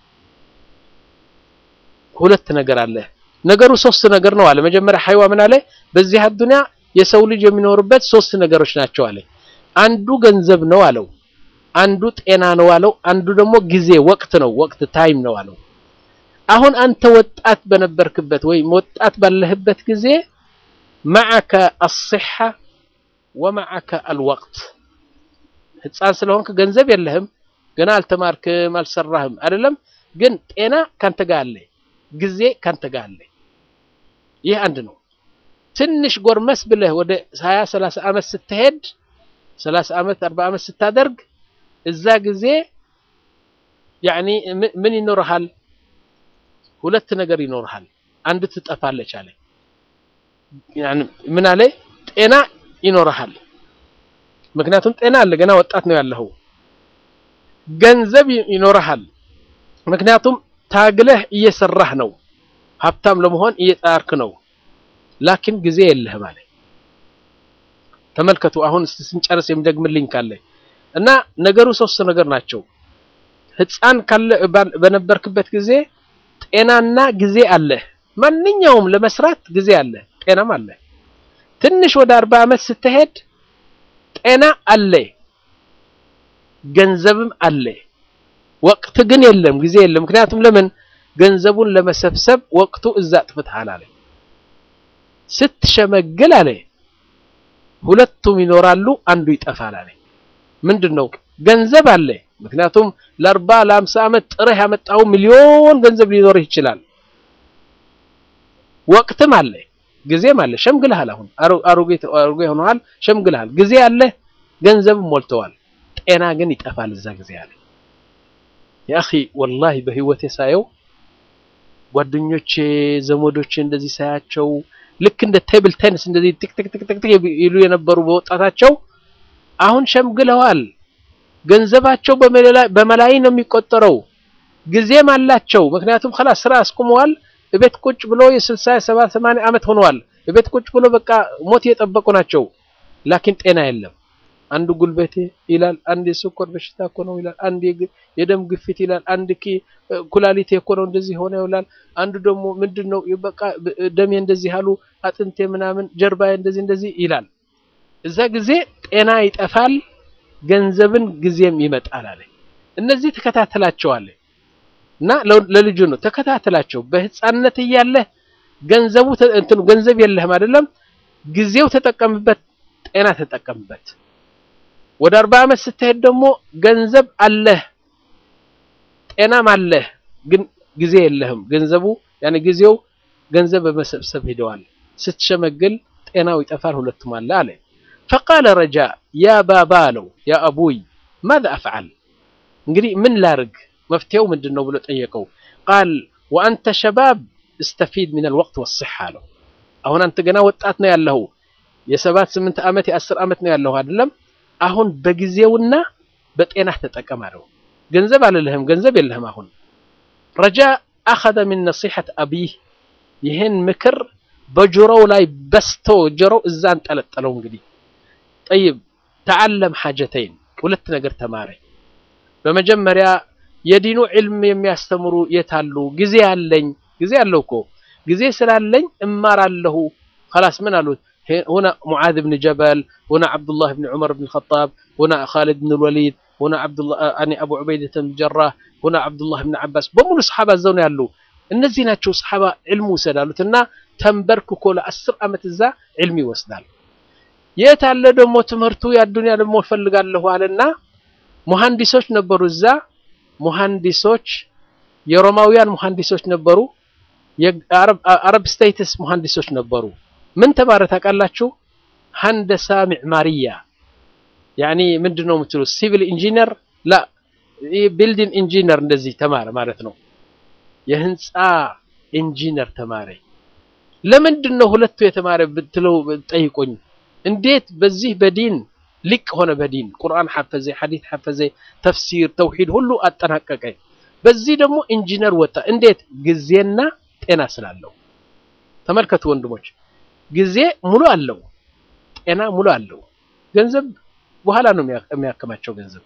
ሁለት ነገር አለ። ነገሩ ሶስት ነገር ነው አለ። መጀመሪያ ሐይዋ ምን አለ? በዚህ አዱንያ የሰው ልጅ የሚኖርበት ሶስት ነገሮች ናቸው አለ። አንዱ ገንዘብ ነው አለው። አንዱ ጤና ነው አለው። አንዱ ደግሞ ጊዜ ወቅት ነው፣ ወቅት ታይም ነው አለው። አሁን አንተ ወጣት በነበርክበት ወይም ወጣት ባለህበት ጊዜ መዓከ አስሐ ወመዓከ አልወቅት ህፃን ስለሆንክ ገንዘብ የለህም፣ ገና አልተማርክም፣ አልሰራህም አይደለም። ግን ጤና ካንተ ጋር አለ፣ ጊዜ ካንተ ጋር አለ። ይህ አንድ ነው። ትንሽ ጎርመስ ብለህ ወደ 20 30 ዓመት ስትሄድ 30 ዓመት 40 ዓመት ስታደርግ እዛ ጊዜ ያኒ ምን ይኖርሃል? ሁለት ነገር ይኖርሃል። አንድ ትጠፋለች አለ። ያኒ ምን አለ? ጤና ይኖርሃል። ምክንያቱም ጤና አለ፣ ገና ወጣት ነው ያለኸው። ገንዘብ ይኖርሃል፣ ምክንያቱም ታግለህ እየሰራህ ነው። ሀብታም ለመሆን እየጣርክ ነው። ላኪን ጊዜ የለህም አለ። ተመልከቱ። አሁን ስንጨርስ የሚደግምልኝ ካለ እና ነገሩ ሶስት ነገር ናቸው። ህፃን ካለ በነበርክበት ጊዜ ጤናና ጊዜ አለ። ማንኛውም ለመስራት ጊዜ አለ፣ ጤናም አለ። ትንሽ ወደ አርባ ዓመት ስትሄድ ጤና አለ፣ ገንዘብም አለ። ወቅት ግን የለም፣ ጊዜ የለም። ምክንያቱም ለምን ገንዘቡን ለመሰብሰብ ወቅቱ እዛ ጥፍትሃል አለ። ስትሸመግል አለ ሁለቱም ይኖራሉ፣ አንዱ ይጠፋል አለ። ምንድን ነው? ገንዘብ አለ። ምክንያቱም ለአርባ ለአምሳ ዓመት ጥረህ ያመጣው ሚሊዮን ገንዘብ ሊኖርህ ይችላል። ወቅትም አለ፣ ጊዜም አለ። ሸምግልሃል። አሁን አሮጌ አሮጌ ሆነሃል፣ ሸምግልሃል። ጊዜ አለ፣ ገንዘብም ሞልተዋል። ጤና ግን ይጠፋል እዛ ጊዜ አለ። ያኺ ወላሂ በህይወቴ ሳየው ጓደኞቼ ዘመዶቼ እንደዚህ ሳያቸው ልክ እንደ ቴብል ቴኒስ እንደዚህ ቲክ ቲክ ቲክ ቲክ ይሉ የነበሩ በወጣታቸው አሁን ሸምግለዋል። ገንዘባቸው በመላይ ነው የሚቆጠረው። ጊዜም አላቸው። ምክንያቱም خلاص ስራ አስቁመዋል። እቤት ቁጭ ብሎ የስልሳ የሰባ ሰማንያ ዓመት ሆነዋል። እቤት ቁጭ ብሎ በቃ ሞት የጠበቁ ናቸው። ላኪን ጤና የለም። አንዱ ጉልበቴ ይላል፣ አንድ የስኳር በሽታ እኮ ነው ይላል፣ አንድ የደም ግፊት ይላል፣ አንድ ኩላሊቴ እኮ ነው እንደዚህ ሆነ ይላል። አንዱ ደግሞ ምንድነው በቃ ደሜ እንደዚህ አሉ፣ አጥንቴ ምናምን፣ ጀርባዬ እንደዚህ እንደዚህ ይላል። እዛ ጊዜ ጤና ይጠፋል፣ ገንዘብን ጊዜም ይመጣል አለ። እነዚህ ተከታተላቸዋለ እና ለልጁ ነው ተከታተላቸው። በህፃንነት እያለህ ገንዘቡ እንትኑ ገንዘብ የለህም አይደለም፣ ጊዜው ተጠቀምበት፣ ጤና ተጠቀምበት። ወደ አርባ ዓመት ስትሄድ ደግሞ ገንዘብ አለህ ጤናም አለህ፣ ግን ጊዜ የለህም። ገንዘቡ ያኔ ጊዜው ገንዘብ በመሰብሰብ ሄደዋል። ስትሸመግል ጤናው ይጠፋል፣ ሁለቱም አለ አለ። ፈቃለ ረጃ ያ ባባ አለው ያ አቡይ ማዛ አፍዓል እንግዲህ ምን ላርግ መፍትሄው ምንድን ነው ብሎ ጠየቀው። ቃል ወአንተ ሸባብ እስተፊድ ሚነል ወቅት ወስሐ አለው። አሁን አንተ ገና ወጣት ነው ያለኸው የሰባት ስምንት ዓመት የአስር ዓመት ነው ያለኸው አይደለም አሁን በጊዜውና በጤናህ ተጠቀም አለው። ገንዘብ አልልህም፣ ገንዘብ የለህም። አሁን ረጃ አኸዘ ሚን ነሲሐት አቢህ ይህን ምክር በጆሮው ላይ በስቶ ጆሮው እዛ አንጠለጠለው። እንግዲህ ጠይብ ተዓለም ሓጀተይን ሁለት ነገር ተማረ። በመጀመሪያ የዲኑ ዕልም የሚያስተምሩ የታሉ? ጊዜ አለኝ። ጊዜ አለው እኮ ጊዜ ስላለኝ እማራለሁ። ኸላስ ምን አሉት? ሁና ሙዓዝ ብን ጀበል ሁና ዓብዱላህ ብን ዑመር ብን ኸጣብ ሁና ኻሊድ ብን ልወሊድ ሁና አብዱላህ አኒ አቡ ዑበይደተ ብን ጀራህ ሁና አብዱላህ ብን ዓባስ በሙሉ ሰሓባ እዛው ነው ያሉ። እነዚህ ናቸው ሰሓባ ዕልም ውሰድ አሉት እና ተንበርክኮ ለአስር ዓመት እዛ ዕልም ይወስዳል። የት አለ ደግሞ ትምህርቱ የአዱንያ ደግሞ እፈልጋለሁ አለና ሙሐንዲሶች ነበሩ እዛ ሙሐንዲሶች የሮማውያን ሙሐንዲሶች ነበሩ። የአረብ ስቴትስ ሙሐንዲሶች ነበሩ። ምን ተማረ ታውቃላችሁ? ሀንደሳ ሚዕማርያ ያኒ ምንድን ነው የምትሉት? ሲቪል ኢንጂነር ላ ቢልዲንግ ኢንጂነር እንደዚህ ተማረ ማለት ነው። የህንፃ ኢንጂነር ተማረ። ለምንድን ነው ሁለቱ የተማረ ብትለው ጠይቆኝ፣ እንዴት በዚህ በዲን ሊቅ ሆነ? በዲን ቁርአን ሐፈዘ፣ ሐዲት ሐፈዘ፣ ተፍሲር፣ ተውሂድ ሁሉ አጠናቀቀ። በዚህ ደግሞ ኢንጂነር ወጣ። እንዴት? ጊዜና ጤና ስላለው። ተመልከቱ ወንድሞች፣ ጊዜ ሙሉ አለው፣ ጤና ሙሉ አለው። ገንዘብ በኋላ ነው የሚያከማቸው ገንዘብ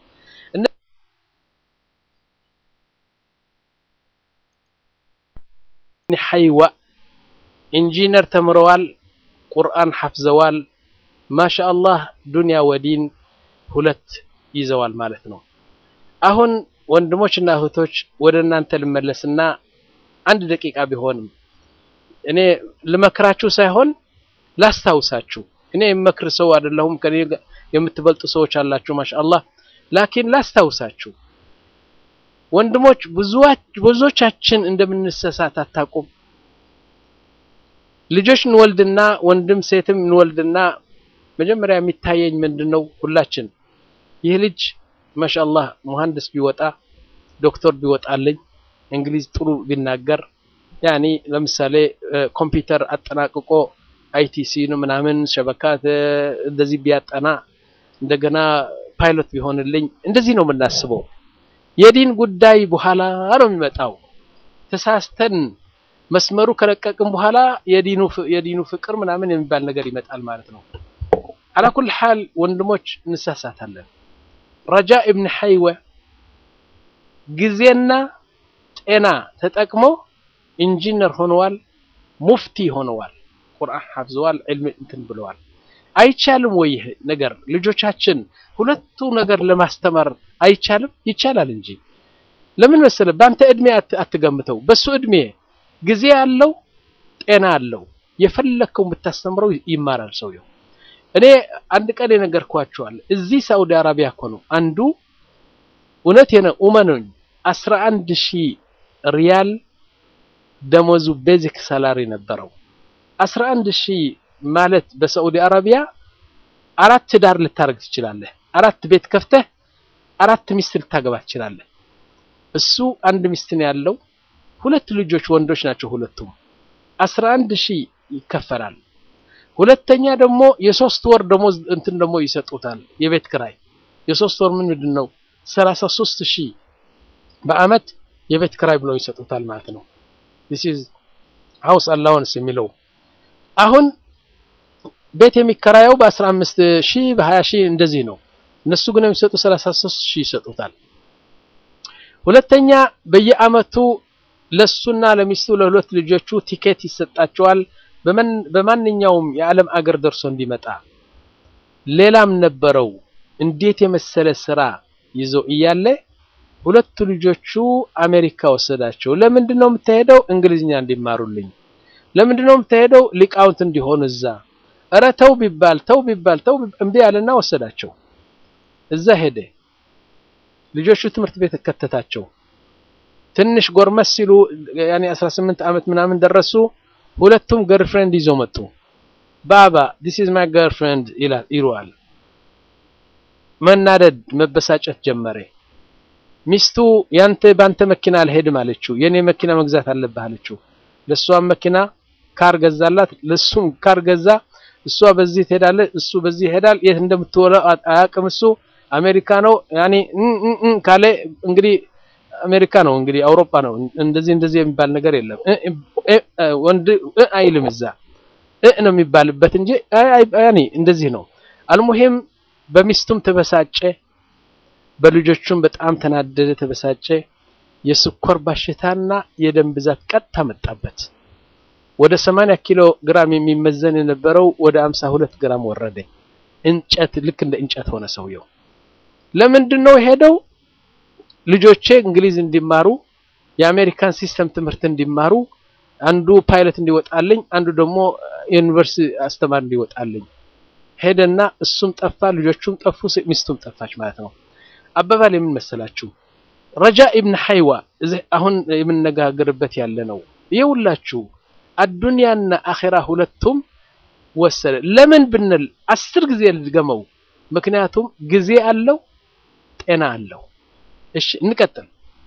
ሐይዋ ኢንጂነር ተምረዋል፣ ቁርአን ሐፍዘዋል። ማሻአላህ ዱንያ ወዲን ሁለት ይዘዋል ማለት ነው። አሁን ወንድሞችና እህቶች ወደ እናንተ ልመለስና አንድ ደቂቃ ቢሆንም እኔ ልመክራችሁ ሳይሆን ላስታውሳችሁ። እኔ የምመክር ሰው አይደለሁም። ከኔ የምትበልጡ ሰዎች አላችሁ ማሻአላህ። ላኪን ላስታውሳችሁ ወንድሞች፣ ብዙዎቻችን እንደምንሰሳት አታውቁም። ልጆች እንወልድና ወንድም ሴትም እንወልድና መጀመሪያ የሚታየኝ ምንድነው? ሁላችን ይህ ልጅ ማሻአላህ መሐንዲስ ቢወጣ ዶክተር ቢወጣልኝ እንግሊዝ ጥሩ ቢናገር ያኒ ለምሳሌ ኮምፒውተር አጠናቅቆ አይቲሲ ነው ምናምን ሸበካት እንደዚህ ቢያጠና እንደገና ፓይሎት ቢሆንልኝ እንደዚህ ነው የምናስበው። የዲን ጉዳይ በኋላ ነው የሚመጣው። ተሳስተን መስመሩ ከለቀቅን በኋላ የዲኑ የዲኑ ፍቅር ምናምን የሚባል ነገር ይመጣል ማለት ነው። አላኩል ሐል ወንድሞች እንሳሳታለን። ረጃ ኢብን ሐይወ ጊዜና ጤና ተጠቅሞ ኢንጂነር ሆነዋል፣ ሙፍቲ ሆነዋል፣ ቁርአን ሐፍዘዋል፣ ዕልም እንትን ብለዋል። አይቻልም ወይ ይህ ነገር ልጆቻችን ሁለቱ ነገር ለማስተማር አይቻልም? ይቻላል እንጂ ለምን መሰለህ? በአንተ እድሜ አትገምተው። በሱ እድሜ ጊዜ አለው፣ ጤና አለው። የፈለከው ብታስተምረው ይማራል ሰውየው። እኔ አንድ ቀን የነገርኳቸዋል። እዚህ ሳውዲ አረቢያ እኮ ነው አንዱ እውነት የነ ኡመኑኝ አስራ አንድ ሺህ ሪያል ደሞዙ ቤዚክ ሳላሪ ነበረው። አስራ አንድ ሺህ ማለት በሳዑዲ አረቢያ አራት ትዳር ልታደርግ ትችላለህ። አራት ቤት ከፍተህ አራት ሚስት ልታገባ ትችላለህ። እሱ አንድ ሚስት ነው ያለው። ሁለት ልጆች ወንዶች ናቸው ሁለቱም። አስራ አንድ ሺህ ይከፈላል። ሁለተኛ ደግሞ የሶስት ወር ደሞዝ እንትን ደግሞ ይሰጡታል። የቤት ክራይ የሶስት ወር ምን ምንድን ነው ሰላሳ ሶስት ሺህ በአመት የቤት ክራይ ብለው ይሰጡታል ማለት ነው። this is house allowance የሚለው አሁን ቤት የሚከራየው በአስራ አምስት ሺህ በሀያ ሺህ እንደዚህ ነው። እነሱ ግን የሚሰጡ ሰላሳ ሶስት ሺህ ይሰጡታል። ሁለተኛ በየአመቱ ለሱና ለሚስቱ ለሁለት ልጆቹ ቲኬት ይሰጣቸዋል በማንኛውም የዓለም አገር ደርሶ እንዲመጣ። ሌላም ነበረው እንዴት የመሰለ ስራ ይዞ እያለ ሁለቱ ልጆቹ አሜሪካ ወሰዳቸው። ለምንድን ነው የምትሄደው? እንግሊዝኛ እንዲማሩልኝ። ለምንድን ነው የምትሄደው? ሊቃውንት እንዲሆኑ እዛ። እረ ተው ቢባል ተው ቢባል ተው እምቢ አለና ወሰዳቸው። እዛ ሄደ። ልጆቹ ትምህርት ቤት ከተታቸው። ትንሽ ጎርመስ ሲሉ ያኔ 18 ዓመት ምናምን ደረሱ። ሁለቱም ገርፍሬንድ ይዞ መጡ። ባባ ዲስ ኢዝ ማይ ገርፍሬንድ ይለዋል። መናደድ መበሳጨት ጀመረ። ሚስቱ ያንተ ባንተ መኪና አልሄድም አለችው። የኔ መኪና መግዛት አለብህ አለችው። ለሷም መኪና ካር ገዛላት፣ ለሱም ካር ገዛ። እሷ በዚህ ትሄዳለች፣ እሱ በዚህ ይሄዳል። የት እንደምትወለው አያውቅም። እሱ አሜሪካ ነው ያኔ ካለ እንግዲህ አሜሪካ ነው እንግዲህ አውሮፓ ነው። እንደዚህ እንደዚህ የሚባል ነገር የለም። ወንድ አይልም እዛ እ ነው የሚባልበት እንጂ ያኔ እንደዚህ ነው። አልሙሂም በሚስቱም ተበሳጨ፣ በልጆቹም በጣም ተናደደ፣ ተበሳጨ። የስኳር በሽታና የደም ብዛት ቀጥታ መጣበት። ወደ 80 ኪሎ ግራም የሚመዘን የነበረው ወደ 52 ግራም ወረደ። እንጨት ልክ እንደ እንጨት ሆነ ሰውየው። ለምንድን ነው የሄደው? ልጆቼ እንግሊዝ እንዲማሩ የአሜሪካን ሲስተም ትምህርት እንዲማሩ አንዱ ፓይለት እንዲወጣልኝ፣ አንዱ ደግሞ ዩኒቨርሲቲ አስተማሪ እንዲወጣልኝ ሄደና እሱም ጠፋ፣ ልጆቹም ጠፉ፣ ሚስቱም ጠፋች ማለት ነው። አባባል የምን መሰላችሁ? ረጃ ኢብን ሐይዋ እዚህ አሁን የምነጋገርበት ያለ ነው። ይኸውላችሁ አዱንያና አኼራ ሁለቱም ወሰደ። ለምን ብንል አስር ጊዜ ልድገመው። ምክንያቱም ጊዜ አለው፣ ጤና አለው። እሺ እንቀጥል።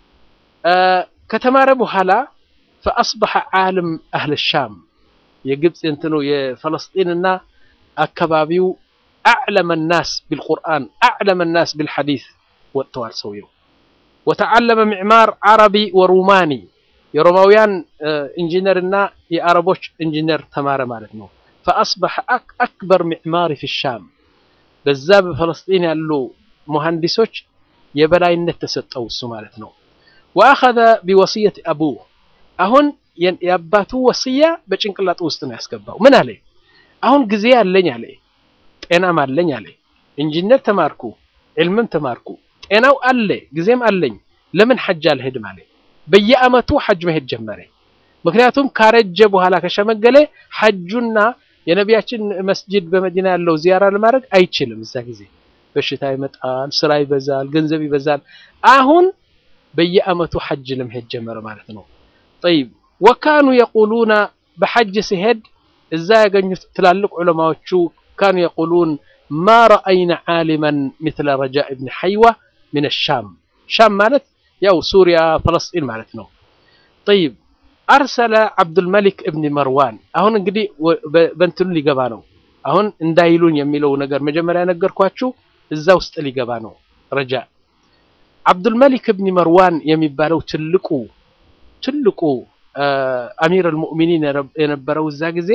ከተማረ በኋላ ፈአስበሐ ዓለም አህለ ሻም የግብፅ እንትኑ የፈለስጢንና አካባቢው አዕለመ ናስ ቢልቁርአን አዕለመ ናስ ቢልሐዲስ ወጥተዋል ሰውየው። ወተዓለመ ሚዕማር ዓረቢ ወሩማኒ የሮማውያን ኢንጂነር እና የአረቦች ኢንጂነር ተማረ ማለት ነው። ፈአስበሐ አክበር ሚዕማሪ ፊ ሻም በዛ በፈለስጢን ያሉ መሐንዲሶች የበላይነት ተሰጠው እሱ ማለት ነው። ወአኸዘ ቢወስየት አቡህ አሁን የአባቱ ወስያ በጭንቅላቱ ውስጥ ነው ያስገባው። ምን አለ? አሁን ጊዜ አለኝ አለ፣ ጤናም አለኝ አለ። ኢንጂነር ተማርኩ፣ ዕልምም ተማርኩ፣ ጤናው አለ፣ ጊዜም አለኝ። ለምን ሐጅ አልሄድም አለ። በየአመቱ ሐጅ መሄድ ጀመረ። ምክንያቱም ካረጀ በኋላ ከሸመገለ ሐጁና የነቢያችን መስጂድ በመዲና ያለው ዚያራ ለማድረግ አይችልም። እዛ ጊዜ በሽታ ይመጣል፣ ስራ ይበዛል፣ ገንዘብ ይበዛል። አሁን በየአመቱ ሐጅ ለመሄድ ጀመረ ማለት ነው። ጠይብ ወካኑ የቁሉና በሐጅ ሲሄድ እዛ ያገኙት ትላልቅ ዑለማዎቹ ካኑ የቁሉን ማ ረአይና ዓሊመን ምትለ ረጃ እብን ሐይዋ ምን ሻም ሻም ማለት ያው ሱሪያ ፈለስጢን ማለት ነው። ጠይብ አርሰለ ዓብዱልመሊክ እብን መርዋን አሁን እንግዲህ በእንትኑ ሊገባ ነው። አሁን እንዳይሉኝ የሚለው ነገር መጀመሪያ ነገርኳችሁ፣ እዛ ውስጥ ሊገባ ነው። ረጃ ዓብዱልመሊክ እብን መርዋን የሚባለው ትልቁ ትልቁ አሚር አልሙእሚኒን የነበረው እዛ ጊዜ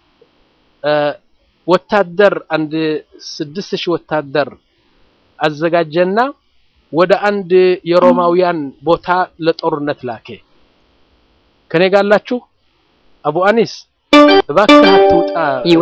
ወታደር አንድ ስድስት ሺህ ወታደር አዘጋጀና ወደ አንድ የሮማውያን ቦታ ለጦርነት ላኬ። ከኔ ጋላችሁ አቡ አኒስ እባክህ አትውጣ፣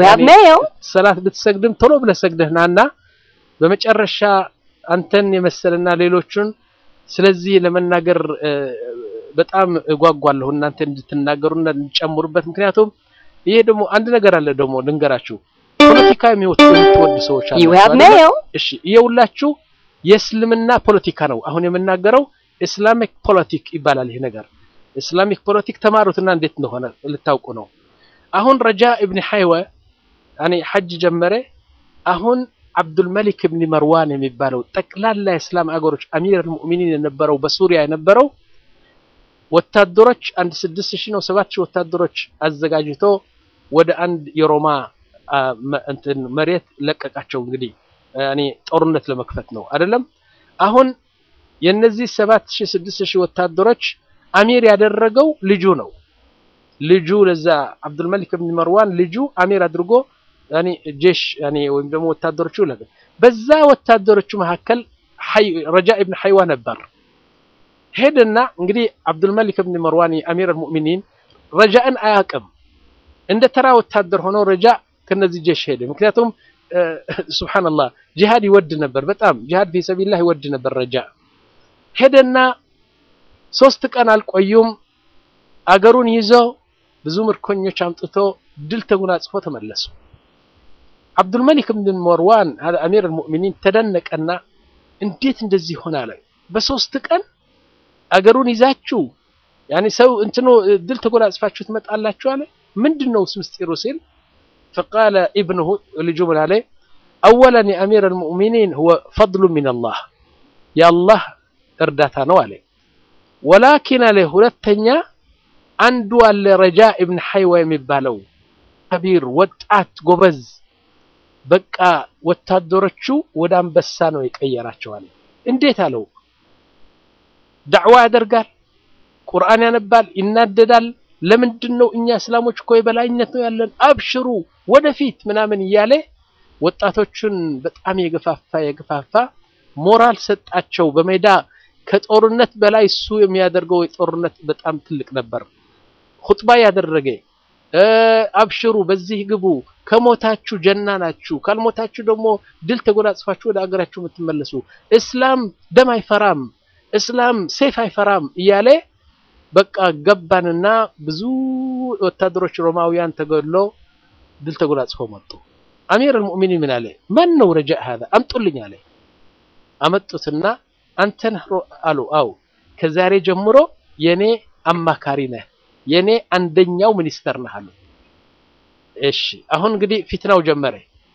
ሰላት ብትሰግድም ቶሎ ብለህ ሰግደህ ናና በመጨረሻ አንተን የመሰለና ሌሎቹን ስለዚህ ለመናገር በጣም እጓጓለሁ እናንተ እንድትናገሩና እንድትጨምሩበት። ምክንያቱም ይሄ ደግሞ አንድ ነገር አለ ደግሞ ልንገራችሁ። ፖለቲካ የምትወዱ ሰዎች አላችሁ። እሺ ይኸውላችሁ የእስልምና ፖለቲካ ነው አሁን የምናገረው። ኢስላሚክ ፖለቲክ ይባላል ይሄ ነገር። ኢስላሚክ ፖለቲክ ተማሩትና እንዴት እንደሆነ ልታውቁ ነው። አሁን ረጃ እብን ሐይወ ያኔ ሐጅ ጀመረ። አሁን አብዱልመሊክ እብን መርዋን የሚባለው ጠቅላላ የእስላም አገሮች አሚር አልሙእሚኒን የነበረው በሱሪያ የነበረው ወታደሮች አንድ ስድስት ሺህ ነው ሰባት ሺህ ወታደሮች አዘጋጅቶ ወደ አንድ የሮማ እንትን መሬት ለቀቃቸው። እንግዲህ ያኔ ጦርነት ለመክፈት ነው አይደለም። አሁን የነዚህ ሰባት ሺህ ስድስት ሺህ ወታደሮች አሚር ያደረገው ልጁ ነው። ልጁ ለዛ አብዱልመሊክ ብን መርዋን ልጁ አሚር አድርጎ ያኔ ጄሽ ያኔ ወይም ደግሞ ወታደሮቹ ለገ በዛ ወታደሮቹ መካከል ረጃ ኢብን ሐይዋ ነበር። ሄደና እንግዲህ አብዱልመሊክ ብን መርዋን አሚር አልሙእሚኒን ረጃእን አያውቅም። እንደ ተራ ወታደር ሆኖ ረጃ ከነዚህ ጀሽ ሄደ። ምክንያቱም ሱብሃንአላህ ጂሃድ ይወድ ነበር፣ በጣም ጂሃድ ፊ ሰቢልላህ ይወድ ነበር። ረጃ ሄደና ሶስት ቀን አልቆዩም። አገሩን ይዞ ብዙ ምርኮኞች አምጥቶ ድል ተጎናጽፎ ተመለሱ። አብዱልመሊክ ብን መርዋን አሚር አልሙእሚኒን ተደነቀና እንዴት እንደዚህ ይሆናል? በሶስት ቀን አገሩን ይዛችሁ ያኔ ሰው እንትኑ ድል ተጎናጽፋችሁ ትመጣላችሁ አለ። ምንድነው ምስጢሩ ሲል ፈቃለ ኢብኑሁ ልጁ ምን አለ? አወለን የአሚር አልሙእሚኒን ሁወ ፈድሉ ሚነላህ የአላህ እርዳታ ነው አለ። ወላኪን አለ ሁለተኛ አንዱ አለ ረጃ ኢብን ሐይዋ የሚባለው ከቢር ወጣት ጎበዝ፣ በቃ ወታደሮቹ ወደ አንበሳ ነው የቀየራቸዋል። እንዴት አለው? ዳዕዋ ያደርጋል፣ ቁርአን ያነባል፣ ይናደዳል። ለምንድን ነው እኛ እስላሞች እኮ የበላይነት ነው ያለን፣ አብሽሩ ወደፊት ምናምን እያለ ወጣቶቹን በጣም የገፋፋ የገፋፋ ሞራል ሰጣቸው። በሜዳ ከጦርነት በላይ እሱ የሚያደርገው የጦርነት በጣም ትልቅ ነበር። ኹጥባ ያደረገ አብሽሩ፣ በዚህ ግቡ፣ ከሞታችሁ ጀና ናችሁ፣ ካልሞታችሁ ደግሞ ድል ተጎናጽፋችሁ ወደ አገራችሁ የምትመለሱ፣ እስላም ደም አይፈራም፣ እስላም ሴፍ አይፈራም እያለ በቃ ገባንና ብዙ ወታደሮች ሮማውያን ተገድሎ ድል ተጎናጽፈው መጡ። አሚር አልሙእሚኒን ምን አለ? ማን ነው ረጃእ ሀዛ አምጡልኝ አለ። አመጡትና አንተ ነህ አሉ። አው ከዛሬ ጀምሮ የኔ አማካሪ ነህ፣ የኔ አንደኛው ሚኒስተር ነህ አሉ። እሺ አሁን እንግዲህ ፊትናው ጀመረ።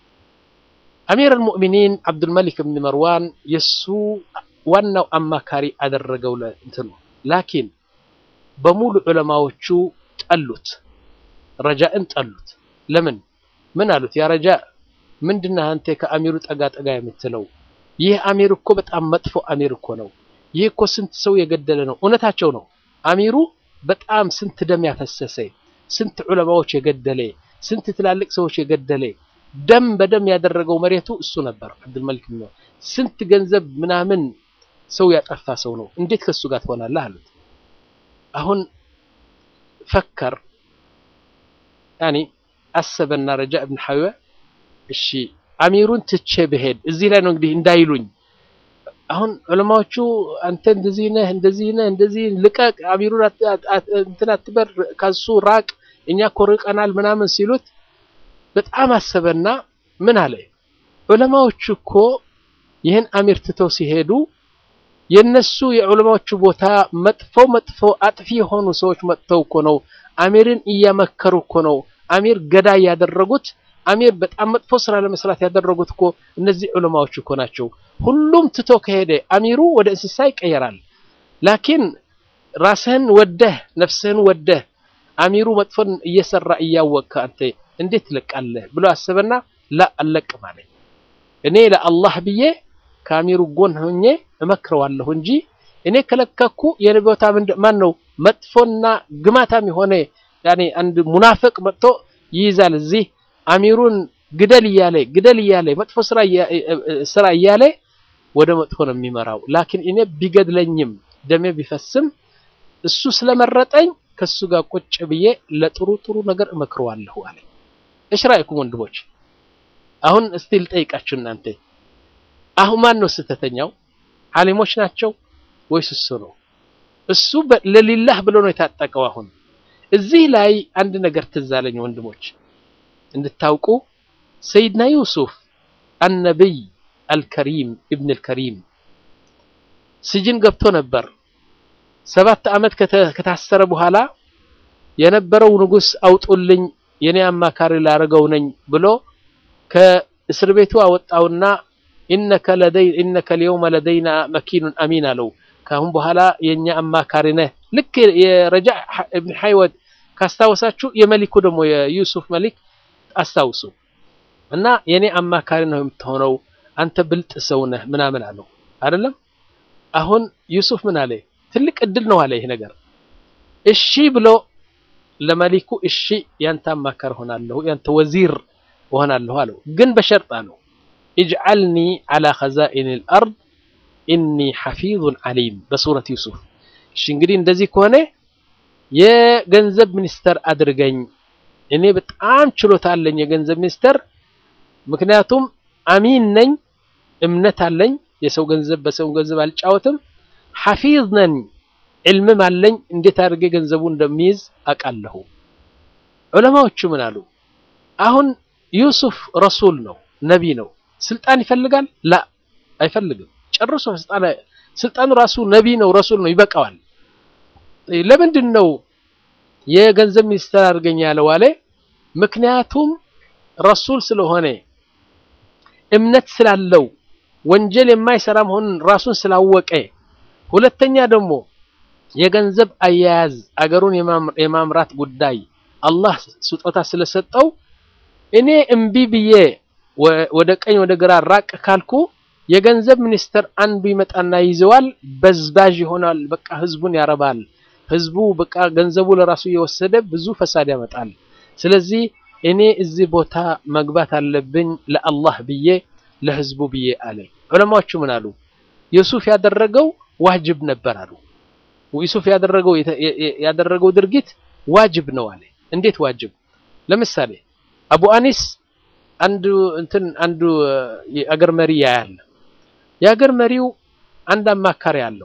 አሚር አልሙእሚኒን አብዱልመሊክ ብን መርዋን የሱ ዋናው አማካሪ አደረገው ለእንትኑ ላኪን በሙሉ ዑለማዎቹ ጠሉት፣ ረጃእን ጠሉት። ለምን ምን አሉት? ያ ረጃ ምንድነህ አንተ ከአሚሩ ጠጋ ጠጋ የምትለው? ይህ አሚር እኮ በጣም መጥፎ አሚር እኮ ነው። ይህ እኮ ስንት ሰው የገደለ ነው። እውነታቸው ነው። አሚሩ በጣም ስንት ደም ያፈሰሰ፣ ስንት ዑለማዎች የገደለ፣ ስንት ትላልቅ ሰዎች የገደለ፣ ደም በደም ያደረገው መሬቱ እሱ ነበር። አብዱልመሊክ ነው። ስንት ገንዘብ ምናምን ሰው ያጠፋ ሰው ነው። እንዴት ከሱ ጋር ትሆናለህ አሉት። አሁን ፈከር ያኒ አሰበና ረጃ እብን ሐይወ እሺ አሚሩን ትቼ ብሄድ እዚህ ላይ ነው እንግዲህ እንዳይሉኝ። አሁን ዑለማዎቹ አንተ እንደዚህ ነህ እንደዚህ ነህ እንደዚህ ልቀቅ፣ አሚሩን እንትን አትበር፣ ከሱ ራቅ፣ እኛ እኮ ርቀናል ምናምን ሲሉት በጣም አሰበና ምን አለ ዑለማዎቹ እኮ ይህን አሚር ትተው ሲሄዱ የነሱ የዑለማዎቹ ቦታ መጥፎ መጥፎ አጥፊ የሆኑ ሰዎች መጥተው እኮ ነው አሚርን እያመከሩ እኮ ነው አሚር ገዳይ ያደረጉት አሚር በጣም መጥፎ ስራ ለመስራት ያደረጉት እኮ እነዚህ ዑለማዎች እኮ ናቸው። ሁሉም ትቶ ከሄደ አሚሩ ወደ እንስሳ ይቀየራል። ላኪን ራስህን ወደህ ነፍስህን ወደህ አሚሩ መጥፎን እየሰራ እያወቅህ አንተ እንዴት ትለቃለህ ብሎ አሰበና ላ አልለቅም አለኝ። እኔ ለአላህ ብዬ ከአሚሩ ጎን ሆኜ እመክረዋለሁ እንጂ እኔ ከለከኩ የኔ ቦታ ማን ነው መጥፎና ግማታም የሆነ ያኔ አንድ ሙናፍቅ መጥቶ ይይዛል እዚህ አሚሩን ግደል እያለ ግደል እያለ መጥፎ ስራ እያለ ወደ መጥፎ ነው የሚመራው። ላኪን እኔ ቢገድለኝም ደሜ ቢፈስም እሱ ስለመረጠኝ ከሱ ጋር ቁጭ ብዬ ለጥሩ ጥሩ ነገር እመክረዋለሁ አለ። እሽ ራእይኩም ወንድሞች፣ አሁን እስቲ ልጠይቃችሁ እናንተ አሁን ማን ነው ስህተተኛው? ዓሊሞች ናቸው ወይስ እሱ ነው? እሱ ለሊላህ ብሎ ነው የታጠቀው። አሁን እዚህ ላይ አንድ ነገር ትዝ አለኝ ወንድሞች እንድታውቁ ሰይድና ዩሱፍ አነቢይ አልከሪም ኢብን አልከሪም ስጅን ገብቶ ነበር። ሰባት ዓመት ከታሰረ በኋላ የነበረው ንጉሥ አውጡልኝ የኔ አማካሪ ላረገው ነኝ ብሎ ከእስር ቤቱ አወጣውና ኢነከ ለደይ ኢነከ ልየውመ ለደይና መኪኑን አሚን አለው። ካሁን በኋላ የኛ አማካሪ ነህ። ልክ የረጃዕ ኢብን ሐይወት ካስታወሳችሁ የመሊኩ ደግሞ የዩሱፍ መሊክ አስታውሱ እና የኔ አማካሪ ነው የምትሆነው፣ አንተ ብልጥ ሰው ነህ ምናምን አለው አይደለም። አሁን ዩሱፍ ምን አለ? ትልቅ እድል ነው አለ ይሄ ነገር። እሺ ብሎ ለመሊኩ እሺ ያንተ አማካሪ ሆናለሁ፣ ያንተ ወዚር ሆናለሁ አለው። ግን በሸርጥ አለው ኢጅዓልኒ ዐላ ኸዛኢኒል አርድ ኢኒ ሐፊዙን ዐሊም በሱረት ዩሱፍ። እሺ እንግዲህ እንደዚህ ከሆነ የገንዘብ ሚኒስተር አድርገኝ እኔ በጣም ችሎታ አለኝ የገንዘብ ሚኒስተር። ምክንያቱም አሚን ነኝ፣ እምነት አለኝ፣ የሰው ገንዘብ በሰው ገንዘብ አልጫወትም፣ ሐፊዝ ነኝ፣ ዕልምም አለኝ፣ እንዴት አድርጌ ገንዘቡ እንደሚይዝ አውቃለሁ። ዑለማዎቹ ምን አሉ? አሁን ዩሱፍ ረሱል ነው፣ ነቢ ነው። ስልጣን ይፈልጋል? ላ አይፈልግም ጨርሶ። ስልጣን ስልጣኑ ራሱ ነቢ ነው፣ ረሱል ነው፣ ይበቃዋል። ለምንድን ነው የገንዘብ ሚኒስተር አድርገኝ ያለው አለ። ምክንያቱም ረሱል ስለሆነ እምነት ስላለው ወንጀል የማይሰራ መሆኑን ራሱን ስላወቀ፣ ሁለተኛ ደግሞ የገንዘብ አያያዝ አገሩን የማምራት ጉዳይ አላህ ስጦታ ስለሰጠው እኔ እምቢ ብዬ ወደ ቀኝ ወደ ግራ ራቅ ካልኩ የገንዘብ ሚኒስተር አንዱ ይመጣና ይዘዋል፣ በዝባዥ ይሆናል። በቃ ህዝቡን ያረባል። ህዝቡ በቃ ገንዘቡ ለራሱ እየወሰደ ብዙ ፈሳድ ያመጣል። ስለዚህ እኔ እዚህ ቦታ መግባት አለብኝ ለአላህ ብዬ ለህዝቡ ብዬ አለ። ዑለማዎቹ ምን አሉ? ዩሱፍ ያደረገው ዋጅብ ነበር አሉ። ዩሱፍ ያደረገው ያደረገው ድርጊት ዋጅብ ነው አለ። እንዴት ዋጅብ? ለምሳሌ አቡ አኒስ አንዱ እንትን አንዱ የአገር መሪ ያያል። የአገር መሪው አንድ አማካሪ አለው።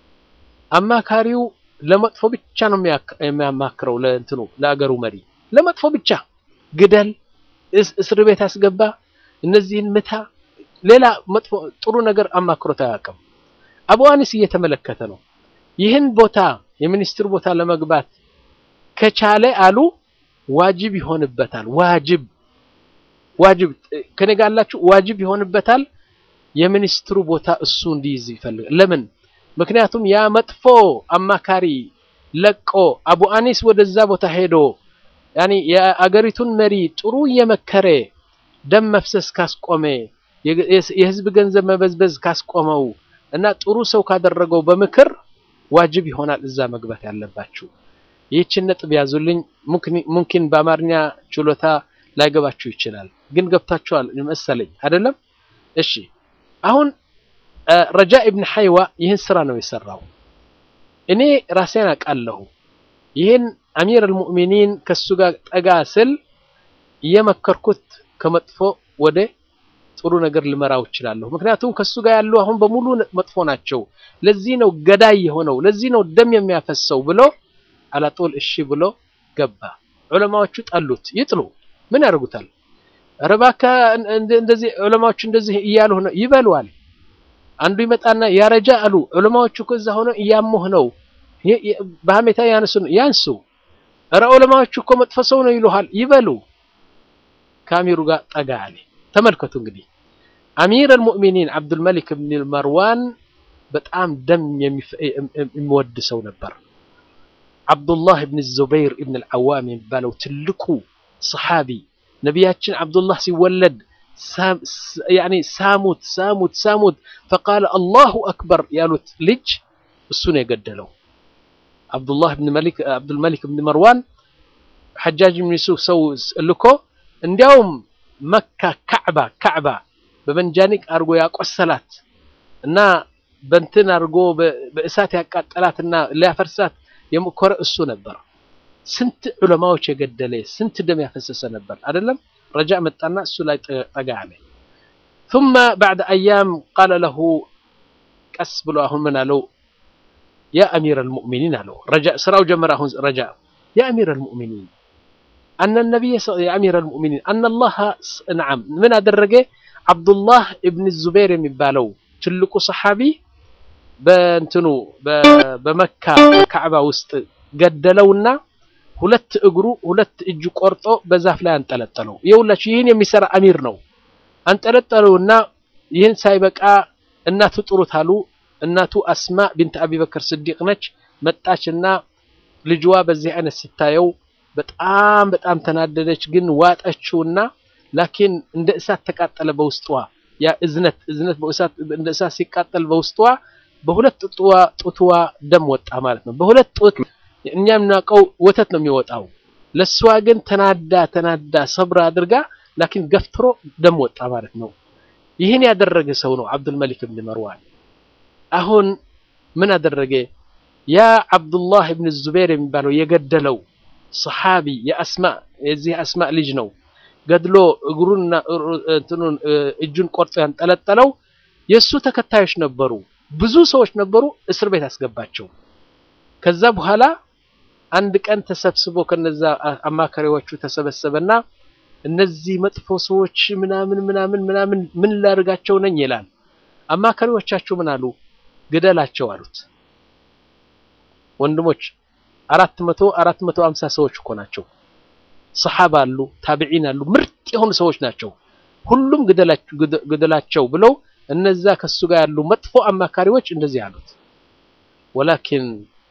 አማካሪው ለመጥፎ ብቻ ነው የሚያማክረው። ለእንትኑ ለአገሩ መሪ ለመጥፎ ብቻ ግደል፣ እስር ቤት አስገባ፣ እነዚህን ምታ፣ ሌላ መጥፎ ጥሩ ነገር አማክሮት አያውቅም። አቡ አኒስ እየተመለከተ ነው። ይህን ቦታ የሚኒስትር ቦታ ለመግባት ከቻለ አሉ ዋጅብ ይሆንበታል። ዋጅብ ዋጅብ ከኔ ጋር አላችሁ? ዋጅብ ይሆንበታል የሚኒስትሩ ቦታ እሱ እንዲይዝ ይፈልጋል። ለምን? ምክንያቱም ያ መጥፎ አማካሪ ለቆ አቡ አኒስ ወደዛ ቦታ ሄዶ ያኒ የአገሪቱን መሪ ጥሩ እየመከረ ደም መፍሰስ ካስቆመ የህዝብ ገንዘብ መበዝበዝ ካስቆመው እና ጥሩ ሰው ካደረገው በምክር ዋጅብ ይሆናል እዛ መግባት ያለባችሁ። ይህችን ነጥብ ያዙልኝ። ሙምኪን በአማርኛ ችሎታ ላይገባችሁ ይችላል፣ ግን ገብታችኋል መሰለኝ አይደለም? እሺ አሁን ረጃ ኢብን ሐይዋ ይህን ስራ ነው የሰራው። እኔ ራሴን አውቃለሁ። ይህን አሚር አልሙእሚኒን ከሱ ጋር ጠጋ ስል እየመከርኩት ከመጥፎ ወደ ጥሩ ነገር ልመራው እችላለሁ። ምክንያቱም ከሱ ጋር ያሉ አሁን በሙሉ መጥፎ ናቸው። ለዚህ ነው ገዳይ የሆነው፣ ለዚህ ነው ደም የሚያፈሰው ብሎ አላጦል እሺ ብሎ ገባ። ዑለማዎቹ ጠሉት። ይጥሉ ምን ያደርጉታል? ኧረ እባክህ እንደዚህ ዑለማዎቹ እንደዚህ እያሉ ነው ይበሉዋል። አንዱ ይመጣና ያረጃ አሉ ዑለማዎቹ ከዛ ሆነ እያሙህ ነው በሀሜታ ያንሱ ያንሱ። ኧረ ዑለማዎቹ እኮ መጥፎ ሰው ነው ይሉሃል ይበሉ። ከአሚሩ ጋር ጠጋ አለ። ተመልከቱ እንግዲህ አሚር አልሙእሚኒን አብዱልመሊክ ብን መርዋን በጣም ደም የሚወድ ሰው ነበር። አብዱላህ ብን ዙበይር ብን አልዓዋም የሚባለው ትልቁ ሰሓቢ ነቢያችን አብዱላህ ሲወለድ ያኒ ሳሙት ሳሙት ሳሙት ፈቃለ አላሁ አክበር ያሉት ልጅ እሱ ነው የገደለው። አብዱላህ ብን መሊክ አብዱልመሊክ ብን መርዋን ሐጃጅ ብን ዩሱፍ ሰው ልኮ እንዲያውም መካ ካዕባ ካዕባ በመንጃኒቅ አድርጎ ያቆሰላት እና በንትን አድርጎ በእሳት ያቃጠላትና ሊያፈርሳት የሞከረ እሱ ነበር። ስንት ዑለማዎች የገደለ ስንት ደም ያፈሰሰ ነበር አይደለም። ረጃ መጣና እሱ ላይ ጠጋ አለ። ثم بعد أيام قال له ቀስ ብሎ አሁን ምን አለው? ያ አሚር አልሙእሚኒን አለው። ረጃ ስራው ጀመረ። አሁን ረጃ ያ አሚር አልሙእሚኒን አነ ነቢይ ያ አሚር አልሙእሚኒን አነ አላህ ነዓም ምን አደረገ? አብዱላህ እብን ዙበይር የሚባለው ትልቁ ሰሓቢ በእንትኑ በመካ በካዕባ ውስጥ ገደለውና ሁለት እግሩ ሁለት እጁ ቆርጦ በዛፍ ላይ አንጠለጠለው። ይኸውላችሁ ይህን የሚሰራ አሚር ነው። አንጠለጠለውና ይህን ሳይበቃ እናቱ ጥሩት አሉ። እናቱ አስማ ቢንት አቢበክር ስዲቅ ነች። መጣችና ልጅዋ በዚህ አይነት ስታየው በጣም በጣም ተናደደች። ግን ዋጠችውና ላኪን እንደ እሳት ተቃጠለ በውስጧ ያ እዝነት እዝነት በእሳት እንደ እሳት ሲቃጠል በውስጧ በሁለት ጡትዋ ጡትዋ ደም ወጣ ማለት ነው። በሁለት ጡት እኛ የምናውቀው ወተት ነው የሚወጣው። ለሷ ግን ተናዳ ተናዳ ሰብር አድርጋ ላኪን ገፍትሮ ደም ወጣ ማለት ነው። ይህን ያደረገ ሰው ነው አብዱል መሊክ ብን መርዋን። አሁን ምን አደረገ? ያ አብዱላህ ብን ዙበይር የሚባለው የገደለው ሰሓቢ የአስማ የዚህ አስማ ልጅ ነው። ገድሎ እግሩንና እንትኑን እጁን ቆርጦ ያንጠለጠለው የእሱ ተከታዮች ነበሩ። ብዙ ሰዎች ነበሩ። እስር ቤት አስገባቸው። ከዛ በኋላ አንድ ቀን ተሰብስቦ ከነዛ አማካሪዎቹ ተሰበሰበና እነዚህ መጥፎ ሰዎች ምናምን ምናምን ምናምን ምን ላድርጋቸው ነኝ ይላል። አማካሪዎቻቸው ምን አሉ? ግደላቸው አሉት። ወንድሞች አራት መቶ አራት መቶ አምሳ ሰዎች እኮ ናቸው። ሰሓባ አሉ፣ ታቢዒን አሉ፣ ምርጥ የሆኑ ሰዎች ናቸው። ሁሉም ግደላቸው ብለው እነዛ ከሱ ጋር ያሉ መጥፎ አማካሪዎች እንደዚህ አሉት። ወላኪን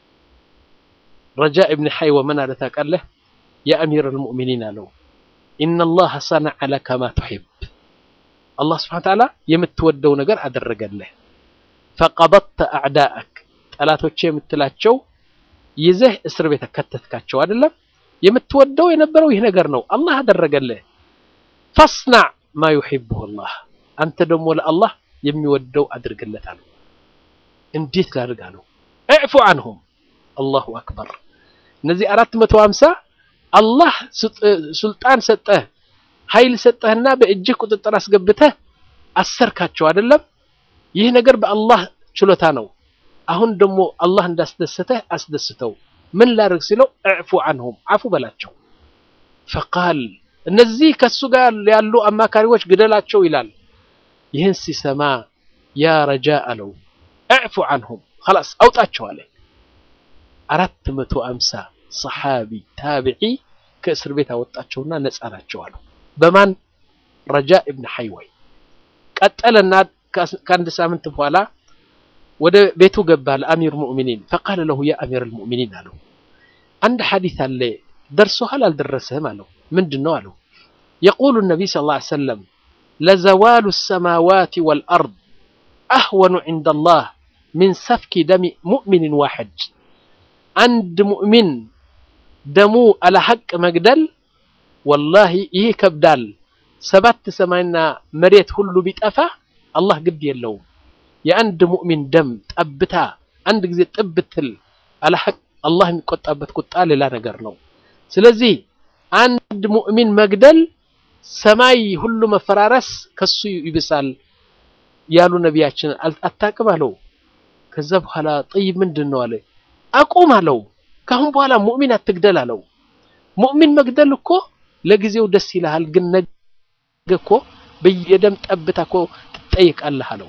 ረጃ ኢብን ሐይወ ምን አለ ታውቃለህ? የአሚር አልሙእሚኒን አለው ኢነላህ ሰነዐ ለከ ማ ቱሒብ አላህ ስብሓነ ወተዓላ የምትወደው ነገር አደረገልህ። ፈቀበድተ አዕዳአክ ጠላቶቼ የምትላቸው ይዘህ እስር ቤት ከተትካቸው አይደለም። የምትወደው የነበረው ይህ ነገር ነው፣ አላህ አደረገልህ። ፈስናዕ ማ ዩሒቡሁ አላህ አንተ ደግሞ ለአላህ የሚወደው አድርግለታል። እንዴት ላድርግ አለው። እዕፉ አንሁም አላሁ አክበር። እነዚህ አራት መቶ ሀምሳ አላህ ሱልጣን ሰጠህ ኃይል ሰጠህና በእጅህ ቁጥጥር አስገብተህ አሰርካቸው አይደለም። ይህ ነገር በአላህ ችሎታ ነው። አሁን ደግሞ አላህ እንዳስደሰተህ አስደስተው። ምን ላድርግ ሲለው እዕፉ አንሁም አፉ በላቸው። ፈቃል እነዚህ ከሱ ጋር ያሉ አማካሪዎች ግደላቸው ይላል። ይህን ሲሰማ ያ ረጃ አለው እዕፉ አንሁም ኸላስ አውጣቸው አለ። አራት መቶ አምሳ ሰሓቢ ታቢዒ ከእስር ቤት አወጣቸውና ነፃ ናቸው አለው። በማን ረጃ እብን ሐይወይ ቀጠለና ከአንድ ሳምንት በኋላ ወደ ቤቱ ገባ ለአሚር ሙእሚኒን ፈቃለ ለሁ ያ አሚር ልሙእሚኒን አለው አንድ ሐዲት አለ ደርሶሃል አልደረሰህም አለው ምንድን ነው አለው የቁሉ ነቢይ ስ ላ ሰለም ለዘዋሉ ሰማዋት ወልአርድ አህወኑ ዕንደ ላህ ሚን ሰፍኪ ደሚ ሙእሚንን ዋሕድ አንድ ሙእሚን ደሙ አለ ሐቅ መግደል ወላሂ ይህ ይከብዳል ሰባት ሰማይና መሬት ሁሉ ቢጠፋ አላህ ግድ የለውም የአንድ ሙእሚን ደም ጠብታ አንድ ጊዜ ጥብትል አለ ሐቅ አላህ የሚቆጣበት ቁጣ ሌላ ነገር ነው ስለዚህ አንድ ሙእሚን መግደል ሰማይ ሁሉ መፈራረስ ከሱ ይብሳል ያሉ ነቢያችን አታቅም አለው ከዛ በኋላ ጠይብ ምንድን ነው አለ አቁም አለው ካሁን በኋላ ሙእሚን አትግደል አለው ሙእሚን መግደል እኮ ለጊዜው ደስ ይልሃል ግን ነገ እኮ በየደም ጠብታ እኮ ትጠይቃለህ አለው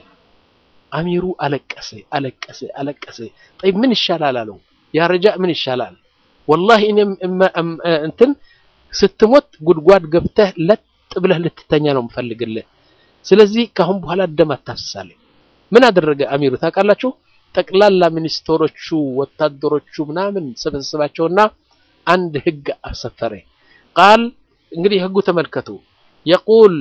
አሚሩ አለቀሰ አለቀሰ አለቀሰ ጠይብ ምን ይሻላል አለው ያ ረጃ ምን ይሻላል ወላሂ እኔም እንትን ስትሞት ጉድጓድ ገብተህ ለጥ ብለህ ልትተኛ ነው የምፈልግልህ ስለዚህ ካሁን በኋላ ደም አታፍሳለህ ምን አደረገ አሚሩ ታውቃላችሁ ጠቅላላ ሚኒስትሮቹ ወታደሮቹ ምናምን ሰበሰባቸውና አንድ ህግ አሰፈረ ቃል እንግዲህ ህጉ ተመልከቱ የቁል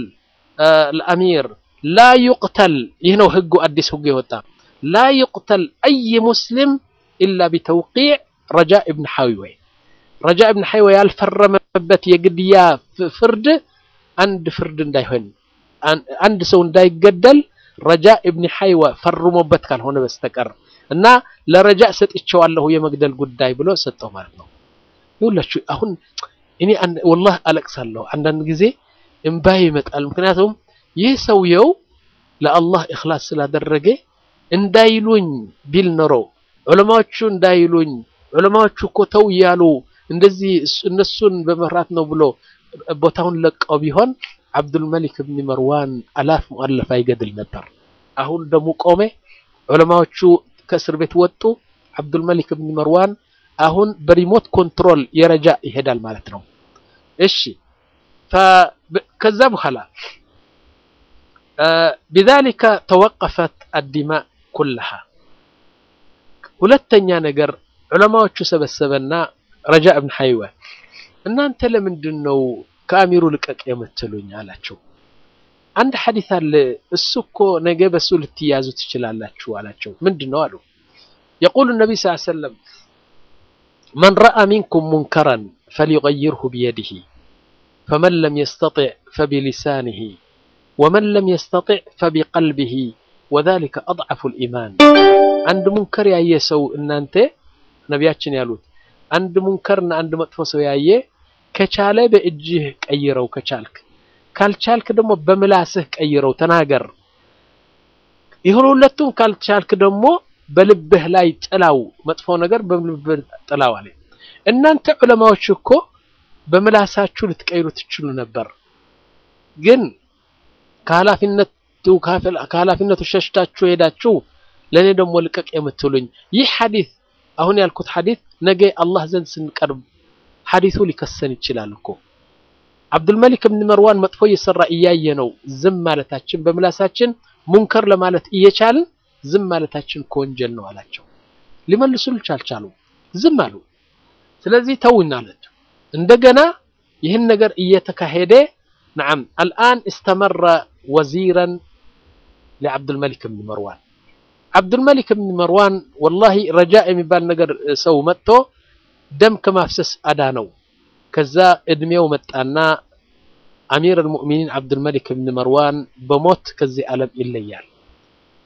الأمير لا يقتل ይህ ነው ህጉ አዲስ ህጉ የወጣ لا يقتل أي مسلم إلا بتوقيع رجاء ابن حيوي رجاء ابن حيوي ያልፈረመበት የግድያ ፍርድ አንድ ፍርድ እንዳይሆን አንድ ሰው እንዳይገደል ረጃ ኢብን ሐይዋ ፈርሞበት ካልሆነ በስተቀር እና ለረጃ ሰጥቼዋለሁ የመግደል ጉዳይ ብሎ ሰጠው ማለት ነው። ይኸውላችሁ አሁን እኔ ወላሂ አለቅሳለሁ አንዳንድ ጊዜ እምባዬ ይመጣል። ምክንያቱም ይህ ሰውየው ለአላህ እኽላስ ስላደረገ እንዳይሉኝ ቢል ኖሮ ዑለማዎቹ እንዳይሉኝ ዑለማዎቹ እኮ ተው እያሉ እንደዚህ እነሱን በመፍራት ነው ብሎ ቦታውን ለቀው ቢሆን አብዱልመሊክ ብን መርዋን አላፍ ሙአለፍ አይገድል ነበር። አሁን ደሙ ቆሜ፣ ዑለማዎቹ ከእስር ቤት ወጡ። አብዱልመሊክ ብን መርዋን አሁን በሪሞት ኮንትሮል የረጃ ይሄዳል ማለት ነው። እሺ ከዛ በኋላ ቢዛሊከ ተወቀፈት አዲማእ ኩልሃ። ሁለተኛ ነገር ዑለማዎቹ ሰበሰበና ረጃ እብን ሐይወ እናንተ ለምንድን ነው ከአሚሩ ልቀቅ የምትሉኝ አላቸው። አንድ ሐዲስ አለ እሱ እኮ ነገ በሱ ልትያዙ ትችላላችሁ አላቸው። ምንድን ነው አሉ። የቁሉ ነቢይ ስ ሰለም መን ረአ ሚንኩም ሙንከረን ፈሊቀይርሁ ቢየዲህ ፈመን ለም የስተጢዕ ፈቢሊሳኒህ ወመን ለም የስተጢዕ ፈቢቀልቢህ ወዛሊከ አድዐፉ ልኢማን። አንድ ሙንከር ያየ ሰው እናንተ ነቢያችን ያሉት አንድ ሙንከርና አንድ መጥፎ ሰው ያየ ከቻለ በእጅህ ቀይረው ከቻልክ፣ ካልቻልክ ደግሞ በምላስህ ቀይረው ተናገር። ይሁን ሁለቱም ካልቻልክ ደግሞ በልብህ ላይ ጥላው፣ መጥፎ ነገር በልብህ ጥላው አለ። እናንተ ዑለማዎች እኮ በምላሳችሁ ልትቀይሩ ትችሉ ነበር፣ ግን ከኃላፊነቱ ከኃላፊነቱ ሸሽታችሁ ሄዳችሁ ለእኔ ደግሞ ልቀቅ የምትሉኝ ይህ ሐዲስ አሁን ያልኩት ሐዲስ ነገ አላህ ዘንድ ስንቀርብ ሐዲሱ ሊከሰን ይችላል እኮ። አብዱልመሊክ ብን መርዋን መጥፎ እየሰራ እያየ ነው ዝም ማለታችን፣ በምላሳችን ሙንከር ለማለት እየቻልን ዝም ማለታችን ከወንጀል ነው አላቸው። ሊመልሱልች አልቻሉ፣ ዝም አሉ። ስለዚህ ተውና አላቸው። እንደገና ይህን ነገር እየተካሄደ ነዓም አልአን እስተመረ ወዚረን ለዓብዱልመሊክ ብን መርዋን አብዱልመሊክ ብን መርዋን ወላሂ ረጃ የሚባል ነገር ሰው መጥቶ ደም ከማፍሰስ አዳነው። ከዛ እድሜው መጣና አሚር አልሙእሚኒን አብዱልመሊክ ብን መርዋን በሞት ከዚህ ዓለም ይለያል።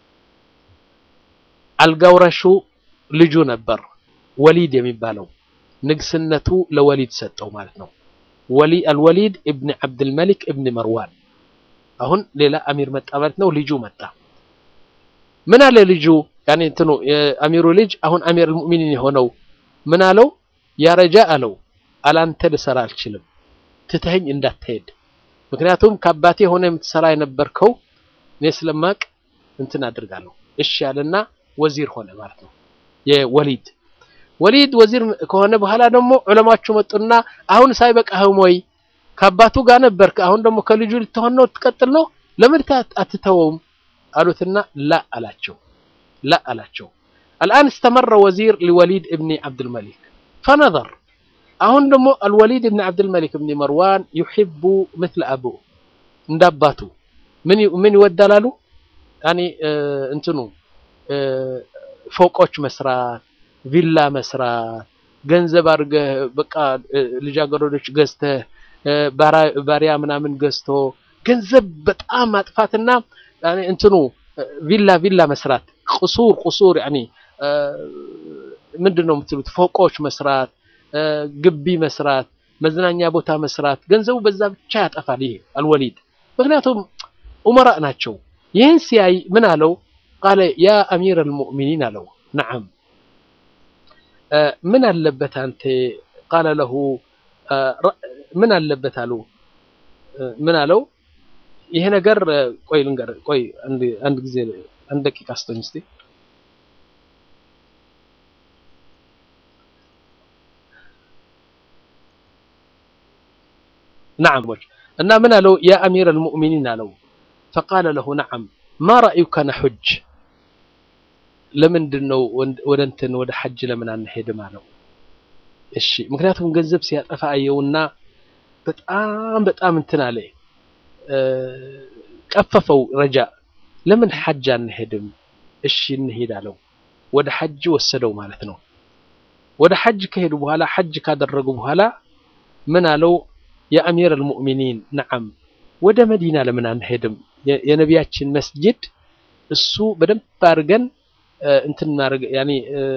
አልጋውረሹ ልጁ ነበር ወሊድ የሚባለው ንግስነቱ ለወሊድ ሰጠው ማለት ነው። ወሊ አልወሊድ እብን ዓብድልመሊክ እብን መርዋን አሁን ሌላ አሚር መጣ ማለት ነው። ልጁ መጣ። ምን አለ ልጁ ያኔ እንትኑ የአሚሩ ልጅ አሁን አሚር አልሙእሚኒን የሆነው ምን አለው? ያረጃ አለው አላንተ ልሰራ አልችልም፣ ትተኸኝ እንዳትሄድ። ምክንያቱም ከአባቴ ሆነ የምትሰራ የነበርከው እኔ ስለማቅ እንትን አድርጋለሁ። እሺ ያለና ወዚር ሆነ ማለት ነው የወሊድ ወሊድ ወዚር ከሆነ በኋላ ደግሞ ዑለማቹ መጡና አሁን ሳይበቃህም ወይ ከአባቱ ጋር ነበርክ፣ አሁን ደግሞ ከልጁ ልትሆን ነው ትቀጥል ነው ለምን አትተወውም አሉትና ላ አላቸው ላ አላቸው። አልአን እስተመረ ወዚር ሊወሊድ እብኒ ዓብድልመሊክ ፈነዘር አሁን ደግሞ አልወሊድ እብኒ ዓብድልመሊክ እብኒ መርዋን ዩሒቡ ምትለ አቡ እንደ አባቱ ምን ይወዳል አሉ ያኒ እንትኑ ፎቆች መስራት ቪላ መስራት ገንዘብ አድርገህ በቃ ልጃገረዶች ገዝተህ ባሪያ ምናምን ገዝቶ ገንዘብ በጣም ማጥፋትና እንትኑ ቪላ ቪላ መስራት ቁሱር ቁሱር ያኒ ምንድን ነው የምትሉት ፎቆች መስራት ግቢ መስራት መዝናኛ ቦታ መስራት ገንዘቡ በዛ ብቻ ያጠፋል ይሄ አልወሊድ ምክንያቱም ኡመራ ናቸው ይህን ሲያይ ምን አለው ቃለ ያ አሚር አልሙእሚኒን አለው ነዓም ምን አለበት አንተ ቃለ ለሁ ምን አለበት አሉ ምን አለው ይሄ ነገር ቆይ ልንገር ቆይ አንድ ጊዜ አንድ ደቂቃ ስቶኝ እስቲ ነዓም እና ምን አለው ያ አሚር አልሙእሚኒን አለው ፈቃለ ለሁ ነዓም ማ ረአዩከ ነሑጅ ለምንድን ነው ወደ እንትን ወደ ሐጅ ለምን አንሄድም አለው እሺ ምክንያቱም ገንዘብ ሲያጠፋ አየውና በጣም በጣም እንትን አለ ቀፈፈው ረጃ ለምን ሐጅ አንሄድም እሺ እንሄድ አለው ወደ ሐጅ ወሰደው ማለት ነው ወደ ሐጅ ከሄዱ በኋላ ሐጅ ካደረጉ በኋላ ምን አለው የአሚር አልሙእሚኒን ነዓም ወደ መዲና ለምን አንሄድም የነቢያችን መስጅድ እሱ በደንብ አድርገን እንትን ማድረግ ያኔ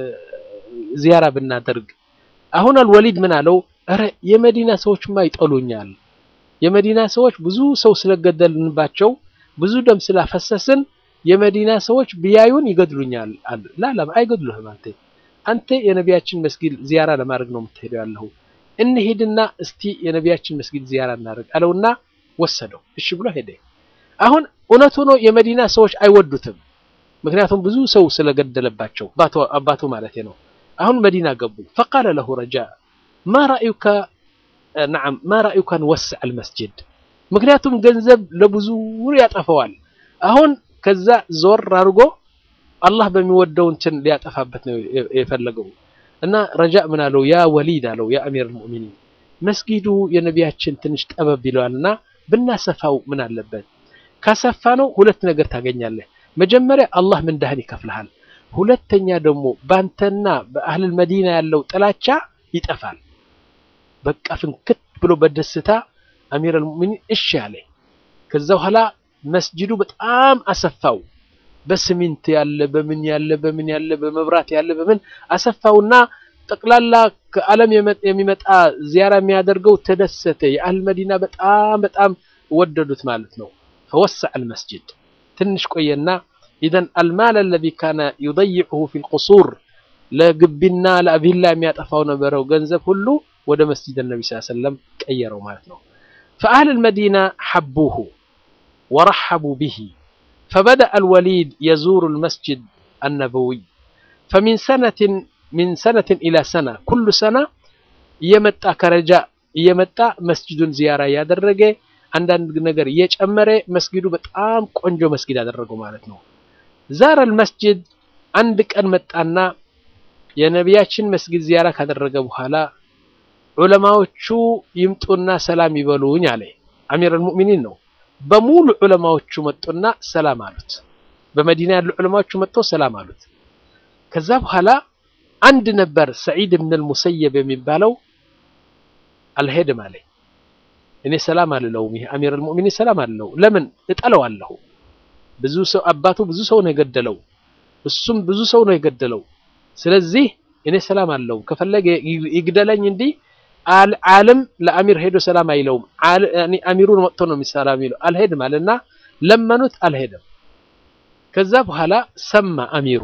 ዚያራ ብናደርግ አሁን አልወሊድ ምን አለው ኧረ የመዲና ሰዎችማ ይጠሉኛል የመዲና ሰዎች ብዙ ሰው ስለገደልንባቸው ብዙ ደም ስላፈሰስን የመዲና ሰዎች ቢያዩን ይገድሉኛል አሉ ላላ አይገድሉህም አንተ አንተ የነቢያችን መስጊድ ዚያራ ለማድረግ ነው የምትሄደው ያለሁ እንሂድና እስቲ የነቢያችን መስጊድ ዚያራ እናደርግ አለውና ወሰደው እሺ ብሎ ሄደ አሁን እውነቱ ነው የመዲና ሰዎች አይወዱትም ምክንያቱም ብዙ ሰው ስለገደለባቸው አባቱ ማለት ነው አሁን መዲና ገቡ ፈቃለ ለሁ ረጃ ማ ረአዩከ ነዓም ማ ረአዩከ ንወስዕ አልመስጅድ ምክንያቱም ገንዘብ ለብዙ ያጠፈዋል አሁን ከዛ ዞር አድርጎ አላህ በሚወደው እንትን ሊያጠፋበት ነው የፈለገው እና ረጃ ምን አለው ያ ወሊድ አለው ያ አሚር አልሙእሚኒን መስጊዱ የነቢያችን ትንሽ ጠበብ ይለዋልና ብናሰፋው ምን አለበት ካሰፋ ነው ሁለት ነገር ታገኛለህ መጀመሪያ አላህ ምንዳህን ይከፍልሃል ሁለተኛ ደግሞ ባንተና በአህል መዲና ያለው ጥላቻ ይጠፋል በቃ ፍንክት ብሎ በደስታ አሚር አልሙእሚኒን እሺ አለ ከዛ በኋላ መስጂዱ በጣም አሰፋው በስሚንት ያለ በምን ያለ በምን ያለ በመብራት ያለ በምን አሰፋውና ጠቅላላ ከዓለም የሚመጣ ዚያራ የሚያደርገው ተደሰተ የአህል መዲና በጣም በጣም ወደዱት ማለት ነው ፈወሰዐ አልመስጂድ ትንሽ ቆየና ኢዘን አልማል አለዚ ካነ ዩضይዑሁ ፊ ልቁሱር ለግቢና ለቪላ የሚያጠፋው ነበረው ገንዘብ ሁሉ ወደ መስጂድ ነቢ ስ ሰለም ቀየረው ማለት ነው فأهل المدينة حبوه ورحبوا به فبدأ الوليد يزور المسجد النبوي فمن سنة من سنة إلى سنة كل سنة يمتع كرجاء يمتع مسجد زيارة يادرجه አንዳንድ ነገር እየጨመረ መስጊዱ በጣም ቆንጆ መስጊድ ያደረገው ማለት ነው ዛረ አልመስጅድ አንድ ቀን መጣና የነቢያችን መስጊድ ዚያራ ካደረገ በኋላ ዑለማዎቹ ይምጡና ሰላም ይበሉኝ አለ አሚር አልሙእሚኒን ነው በሙሉ ዑለማዎቹ መጡና ሰላም አሉት በመዲና ያሉ ዑለማዎቹ መጥተው ሰላም አሉት ከዛ በኋላ አንድ ነበር ሰዒድ ብን አልሙሰየብ የሚባለው አልሄድም አለ እኔ ሰላም አልለውም ይሄ አሚር አልሙእሚኒን ሰላም አልለው ለምን እጠለዋለሁ ብዙ ሰው አባቱ ብዙ ሰው ነው የገደለው እሱም ብዙ ሰው ነው የገደለው ስለዚህ እኔ ሰላም አለው ከፈለገ ይግደለኝ እንዲህ ዓለም ለአሚር ሄዶ ሰላም አይለውም። አሚሩን መጥቶ ነው ሰላም የሚለው። አልሄድም አለና ለመኑት፣ አልሄደም። ከዛ በኋላ ሰማ አሚሩ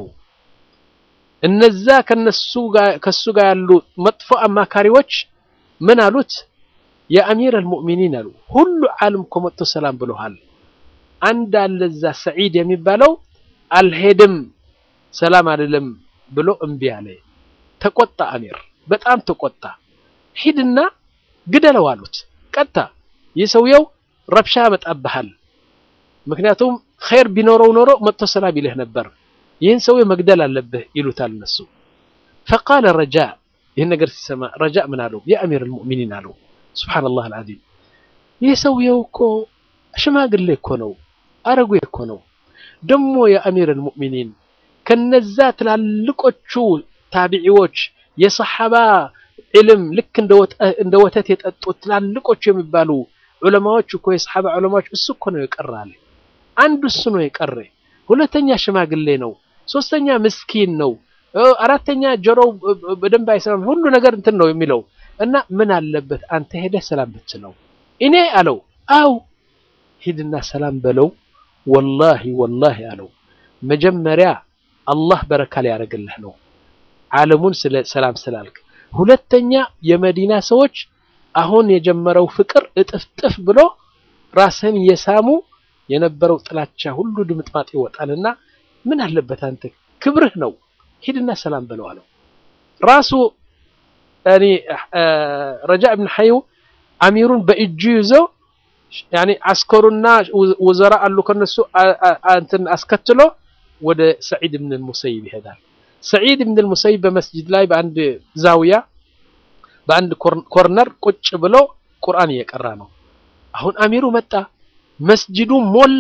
እነዛ ከነሱ ጋር ከሱ ጋር ያሉ መጥፎ አማካሪዎች ምን አሉት? የአሚር አልሙእሚኒን አሉ ሁሉ ዓለም እኮ መጥቶ ሰላም ብሎሃል። አንድ አለ እዛ ሰዒድ የሚባለው አልሄድም ሰላም አይደለም ብሎ እምቢ አለ። ተቆጣ አሚር፣ በጣም ተቆጣ። ሂድና ግደለው አሉት። ቀጥታ ይህ ሰውየው ረብሻ ያመጣብሃል። ምክንያቱም ኸይር ቢኖረው ኖሮ መጥቶ ሰላም ይልህ ነበር። ይህን ሰውየው መግደል አለብህ ይሉታል እነሱ። ፈቃለ ረጃ ይህን ነገር ሲሰማ ረጃ ምን አለው? የአሚር አልሙእሚኒን አለው። ሱብሓነላህ አልዓዚም ይህ ሰውየው እኮ ሽማግሌ እኮ ነው፣ አረጉ እኮ ነው። ደሞ የአሚር አልሙእሚኒን ከነዛ ትላልቆቹ ታቢዒዎች የሰሓባ ዕልም ልክ እንደ ወተት የጠጡት ትላልቆቹ የሚባሉ ዑለማዎች እኮ የሰሓባ ዑለማዎች እሱ እኮ ነው የቀረ አለ። አንዱ እሱ ነው የቀረ። ሁለተኛ ሽማግሌ ነው። ሶስተኛ ምስኪን ነው። አራተኛ ጆሮው በደንብ አይሰማም። ሁሉ ነገር እንትን ነው የሚለው እና ምን አለበት አንተ ሄደህ ሰላም ብትለው። እኔ አለው አው ሂድና ሰላም በለው። ወላሂ ወላሂ አለው መጀመሪያ አላህ በረካ ሊያደርግልህ ነው ዓለሙን ስለ ሰላም ስላልክ። ሁለተኛ የመዲና ሰዎች አሁን የጀመረው ፍቅር እጥፍጥፍ ብሎ ራስህን እየሳሙ የነበረው ጥላቻ ሁሉ ድምጥማጥ ይወጣልና ምን አለበት አንተ ክብርህ ነው ሂድና ሰላም በለው አለው። ራሱ ያኒ ረጃ ኢብኑ ሐዩ አሚሩን በእጁ ይዞ ያኒ አስከሩና ወዘራ አሉ ከነሱ እንትን አስከትሎ ወደ ሰዒድ ብን ሙሰይብ ይሄዳል። ሰዒድ ብን ሙሰይብ በመስጂድ ላይ በአንድ ዛውያ በአንድ ኮርነር ቁጭ ብሎ ቁርአን እየቀራ ነው። አሁን አሚሩ መጣ፣ መስጂዱ ሞላ።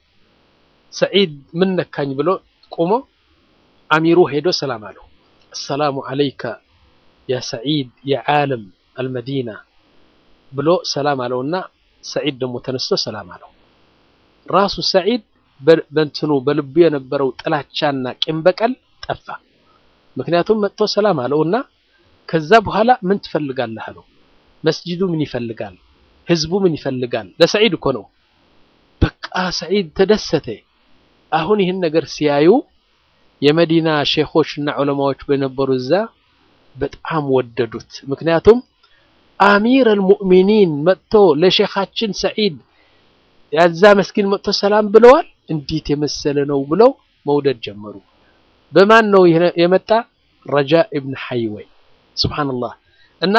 ሰዒድ ምን ነካኝ ብሎ ቆሞ አሚሩ ሄዶ ሰላም አለው። አሰላሙ አለይከ ያ ሰዒድ የዓለም አልመዲና ብሎ ሰላም አለውና ሰዒድ ደግሞ ተነስቶ ሰላም አለው። ራሱ ሰዒድ በእንትኑ በልቡ የነበረው ጥላቻና ቂም በቀል ጠፋ። ምክንያቱም መጥቶ ሰላም አለውና ከዛ በኋላ ምን ትፈልጋለህ አለው። መስጂዱ ምን ይፈልጋል? ህዝቡ ምን ይፈልጋል? ለሰዒድ እኮ ነው። በቃ ሰዒድ ተደሰተ። አሁን ይህን ነገር ሲያዩ የመዲና ሼኾች እና ዑለማዎች በነበሩ እዛ በጣም ወደዱት። ምክንያቱም አሚር አልሙእሚኒን መጥቶ ለሼኻችን ሰዒድ ያዛ መስጊድ መጥቶ ሰላም ብለዋል፣ እንዴት የመሰለ ነው ብለው መውደድ ጀመሩ። በማን ነው የመጣ? ረጃ ኢብን ሐይወይ ሱብሓነላህ። እና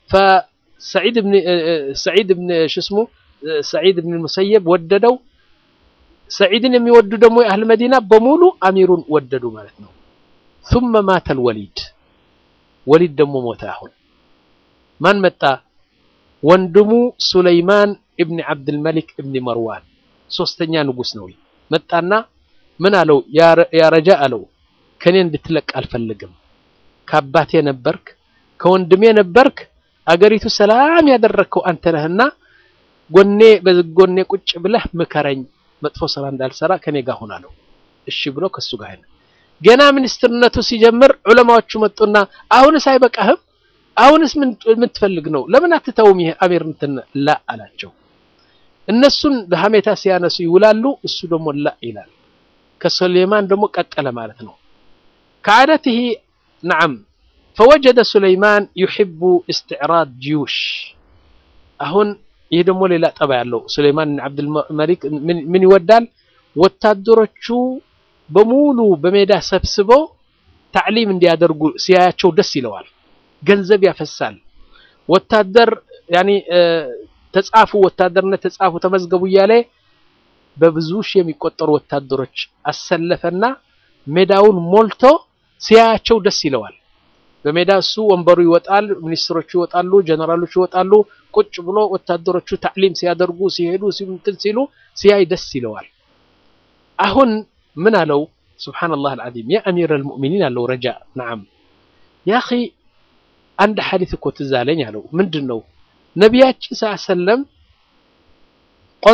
ሰዒድ ብን ሽስሙ ሰዒድ ብን ሙሰየብ ወደደው። ሰዒድን የሚወዱ ደግሞ የአህል መዲና በሙሉ አሚሩን ወደዱ ማለት ነው። ثم ማተ አልወሊድ ወሊድ ደግሞ ሞተ። አሁን ማን መጣ? ወንድሙ ሱለይማን ኢብን ዓብድልመሊክ ኢብን መርዋን ሶስተኛ ንጉስ ነው። መጣና ምን አለው? ያ ረጃ አለው ከኔ እንድትለቅ አልፈልግም። ከአባቴ ነበርክ፣ ከወንድሜ ነበርክ። አገሪቱ ሰላም ያደረግከው አንተ ነህና ጎኔ በጎኔ ቁጭ ብለህ ምከረኝ፣ መጥፎ ስራ እንዳልሰራ ከኔ ጋር ሁን አለው። እሺ ብሎ ከሱ ጋር ሄደ። ገና ሚኒስትርነቱ ሲጀምር ዑለማዎቹ መጡና አሁንስ አይበቃህም? አሁንስ ምን የምትፈልግ ነው? ለምን አትተውም? ይሄ አሚር እንትን ላ አላቸው። እነሱን በሀሜታ ሲያነሱ ይውላሉ። እሱ ደግሞ ላ ይላል። ከሱሌይማን ደግሞ ቀጠለ ማለት ነው። ከዓደትህ ነዓም ፈወጀደ ሱለይማን ዩሕቡ እስትዕራድ ጅዩሽ። አሁን ይህ ደግሞ ሌላ ጠባ ያለው ሱለይማን ዓብድልመሊክ ምን ይወዳል? ወታደሮቹ በሙሉ በሜዳ ሰብስበው ታዕሊም እንዲያደርጉ ሲያያቸው ደስ ይለዋል። ገንዘብ ያፈሳል። ወታደር ያኒ ተጻፉ፣ ወታደርነት ተጻፉ፣ ተመዝገቡ እያለ በብዙ ሺህ የሚቆጠሩ ወታደሮች አሰለፈና ሜዳውን ሞልቶ ሲያያቸው ደስ ይለዋል። በሜዳ እሱ ወንበሩ ይወጣል፣ ሚኒስትሮቹ ይወጣሉ፣ ጀነራሎቹ ይወጣሉ። ቁጭ ብሎ ወታደሮቹ ታዕሊም ሲያደርጉ ሲሄዱ እንትን ሲሉ ሲያይ ደስ ይለዋል። አሁን ምን አለው? ሱብሓነላህ አልዓዚም ያ አሚር አልሙእሚኒን አለው ረጃ ነዓም ያ አኺ አንድ ሐዲስ እኮ ትዝ አለኝ አለው። ምንድን ነው ነቢያችን ሰለም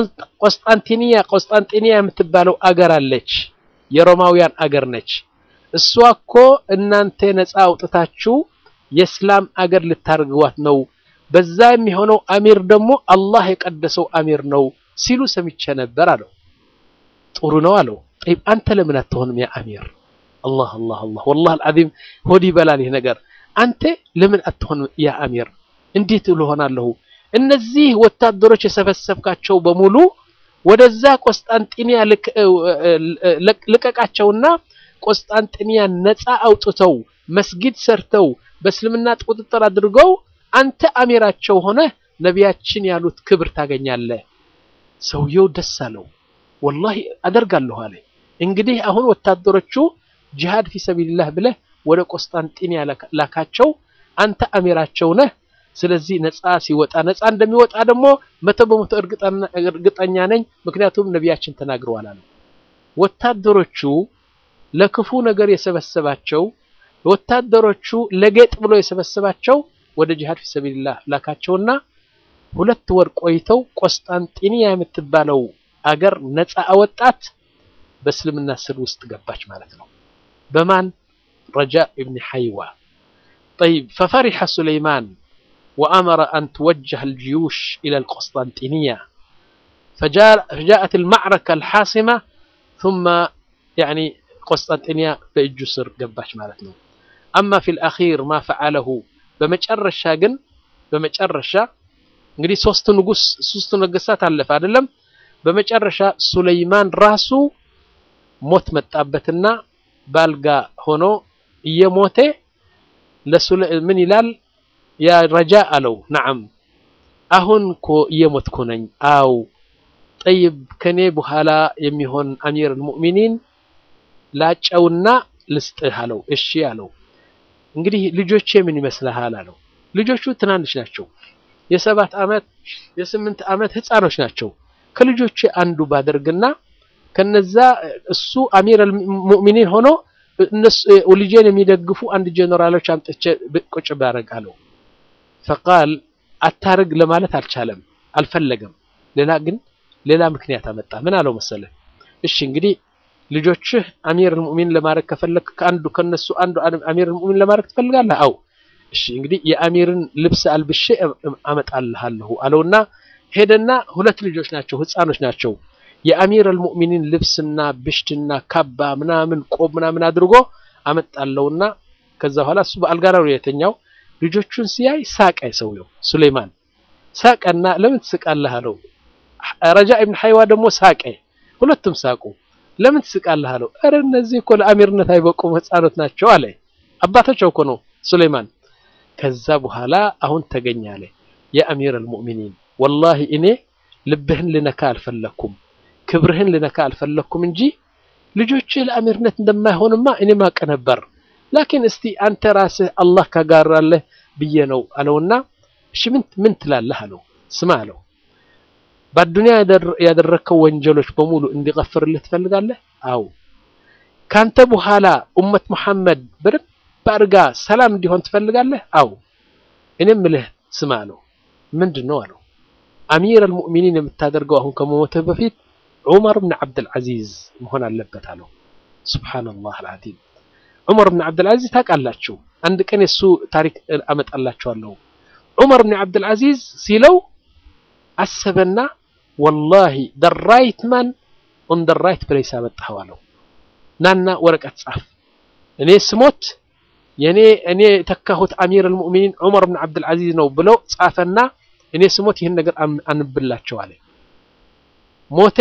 ቆስጣንቲኒያ ቆስጣንጢኒያ የምትባለው አገር አለች፣ የሮማውያን አገር ነች። እሷ እኮ እናንተ ነፃ አውጥታችሁ የእስላም አገር ልታርግዋት ነው። በዛ የሚሆነው አሚር ደግሞ አላህ የቀደሰው አሚር ነው ሲሉ ሰምቼ ነበር አለው። ጥሩ ነው አለው። ጠይብ አንተ ለምን አትሆንም ያ አሚር? አላህ አላህ አላህ ወላሂ አልዓዚም ሆድ ይበላል ይህ ነገር። አንተ ለምን አትሆንም ያ አሚር? እንዴት ልሆናለሁ? እነዚህ ወታደሮች የሰበሰብካቸው በሙሉ ወደዛ ቆስጣንጢንያ ልቀቃቸውና ቆስጣንጢንያ ነፃ አውጥተው መስጊድ ሰርተው በእስልምና ቁጥጥር አድርገው አንተ አሚራቸው ሆነ ነቢያችን ያሉት ክብር ታገኛለህ። ሰውየው ደስ አለው። ወላሂ አደርጋለሁ አለ። እንግዲህ አሁን ወታደሮቹ ጂሃድ ፊ ሰቢልላህ ብለህ ወደ ቆስጣንጢንያ ላካቸው። አንተ አሚራቸው ነህ። ስለዚህ ነፃ ሲወጣ ነፃ እንደሚወጣ ደግሞ መቶ በመቶ እርግጠኛ ነኝ፣ ምክንያቱም ነቢያችን ተናግረዋል አለ። ወታደሮቹ ለክፉ ነገር የሰበሰባቸው ወታደሮቹ ለጌጥ ብሎ የሰበሰባቸው ወደ ጂሃድ ፊ ሰቢልላህ ላካቸውና ሁለት ወር ቆይተው ቆስጣንጢንያ የምትባለው አገር ነፃ አወጣት። በእስልምና ስር ውስጥ ገባች ማለት ነው። በማን ረጃ ኢብን ሐይዋ ጠይብ ፈፈሪሐ ሱለይማን ወአመረ አን ትወጀህ አልጅዩሽ ኢላ አልቆስጣንጢንያ ፈጃአት አልማዕረካ አልሓሲማ ثم ያኒ ቆስጣንጢንያ በእጁ ስር ገባች ማለት ነው። አማ ፊል አኺር ማ ፈዓለሁ በመጨረሻ ግን በመጨረሻ እንግዲህ ሶስት ንጉስ ሶስት ነገስታት አለፈ አይደለም። በመጨረሻ ሱለይማን ራሱ ሞት መጣበትና ባልጋ ሆኖ እየሞተ ምን ይላል? ያ ረጃ አለው ነዓም አሁን እኮ እየሞትኩ ነኝ። አው ጠይብ ከኔ በኋላ የሚሆን አሚር አልሙእሚኒን ላጨውና ልስጥህ አለው። እሺ አለው። እንግዲህ ልጆቼ ምን ይመስልሃል አለው። ልጆቹ ትናንሽ ናቸው። የሰባት ዓመት የስምንት ዓመት ህፃኖች ናቸው። ከልጆቼ አንዱ ባደርግና ከነዛ እሱ አሚር አልሙእሚኒን ሆኖ እነሱ ልጄን የሚደግፉ አንድ ጀነራሎች አምጥቼ ቁጭ ባደርግ አለው። ፈቃል አታርግ ለማለት አልቻለም፣ አልፈለገም። ሌላ ግን ሌላ ምክንያት አመጣ። ምን አለው መሰለ? እሺ እንግዲህ ልጆችህ አሚር አልሙእሚን ለማድረግ ከፈለክ ከአንዱ ከነሱ አንዱ አሚር አልሙእሚን ለማድረግ ትፈልጋለህ? አው እሺ እንግዲህ የአሚርን ልብስ አልብሼ አመጣልሃለሁ አለውና ሄደና ሁለት ልጆች ናቸው፣ ህፃኖች ናቸው። የአሚር አልሙእሚኒን ልብስና ብሽትና ካባ ምናምን ቆብ ምናምን አድርጎ አመጣለውና ከዛ በኋላ እሱ በአልጋ ነው የተኛው። ልጆቹን ሲያይ ሳቀ። ሰውየው ሱሌይማን ሳቀና ለምን ትስቃለህ አለው። ረጃ ኢብን ሐይዋ ደግሞ ሳቀ። ሁለቱም ሳቁ። ለምን ትስቃለህ አለው። ኧረ እነዚህ እኮ ለአሚርነት አይበቁም ህፃኖት ናቸው አለ። አባታቸው እኮ ነው ሱሌይማን። ከዛ በኋላ አሁን ተገኘ አለ የአሚር አልሙእሚኒን ወላሂ እኔ ልብህን ልነካ አልፈለኩም፣ ክብርህን ልነካ አልፈለኩም እንጂ ልጆችህ ለአሚርነት እንደማይሆንማ እኔ ማቀ ነበር። ላኪን እስቲ አንተ ራስህ አላህ ካጋራለህ ብዬ ነው አለውና እሺ ምን ምን ትላለህ አለው። ስማ አለው በአዱንያ ያደረግከው ወንጀሎች በሙሉ እንዲቀፍርልህ ትፈልጋለህ? አው ካንተ በኋላ ኡመት ሙሐመድ በደንብ አድርጋ ሰላም እንዲሆን ትፈልጋለህ? አው እኔም ምልህ ስማ አለው። ምንድን ነው አለው። አሚር አልሙእሚኒን የምታደርገው አሁን ከመሞትህ በፊት ዑመር ብን ዓብድልዓዚዝ መሆን አለበት አለው። ሱብሓነላህ አልዓዚም ዑመር ብን ዓብድልዓዚዝ ታውቃላችሁ። አንድ ቀን የሱ ታሪክ አመጣላችኋለሁ። ዑመር ብን ዓብድልዓዚዝ ሲለው አሰበና ወላሂ ደ ራይት ማን ኦን ደ ራይት ፕሌስ አመጣኸው አለው። ናና ወረቀት ጻፍ፣ እኔ ስሞት የኔ እኔ የተካሁት አሚር አልሙእሚኒን ዑመር ብን ዓብድልዓዚዝ ነው ብለው ጻፈና እኔ ስሞት ይህን ነገር አንብላቸው አለ። ሞቴ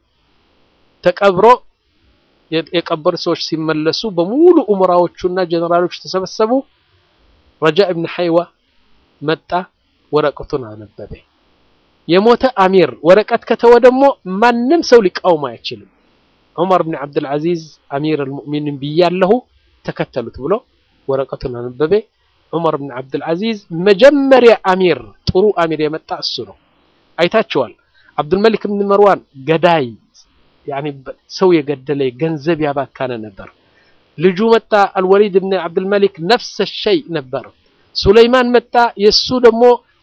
ተቀብሮ የቀበሩ ሰዎች ሲመለሱ በሙሉ ኡምራዎቹና ጀነራሎቹ ተሰበሰቡ። ረጃ ኢብን ሐይዋ መጣ፣ ወረቀቱን አነበበ። የሞተ አሚር ወረቀት ከተወ ደግሞ ማንም ሰው ሊቃወም አይችልም። ዑመር ብን ዓብድልዓዚዝ አሚር አልሙእሚኒን ብያለሁ ተከተሉት ብሎ ወረቀቱን አነበበ። ዑመር ብን ዓብድልዓዚዝ መጀመሪያ አሚር ጥሩ አሚር የመጣ እሱ ነው። አይታችኋል። አብዱልመሊክ ብን መርዋን ገዳይ ያኒ ሰው የገደለ ገንዘብ ያባካነ ነበር። ልጁ መጣ አልወሊድ ብን ዓብድልመሊክ ነፍሰ ሸይ ነበር። ሱለይማን መጣ የሱ ደግሞ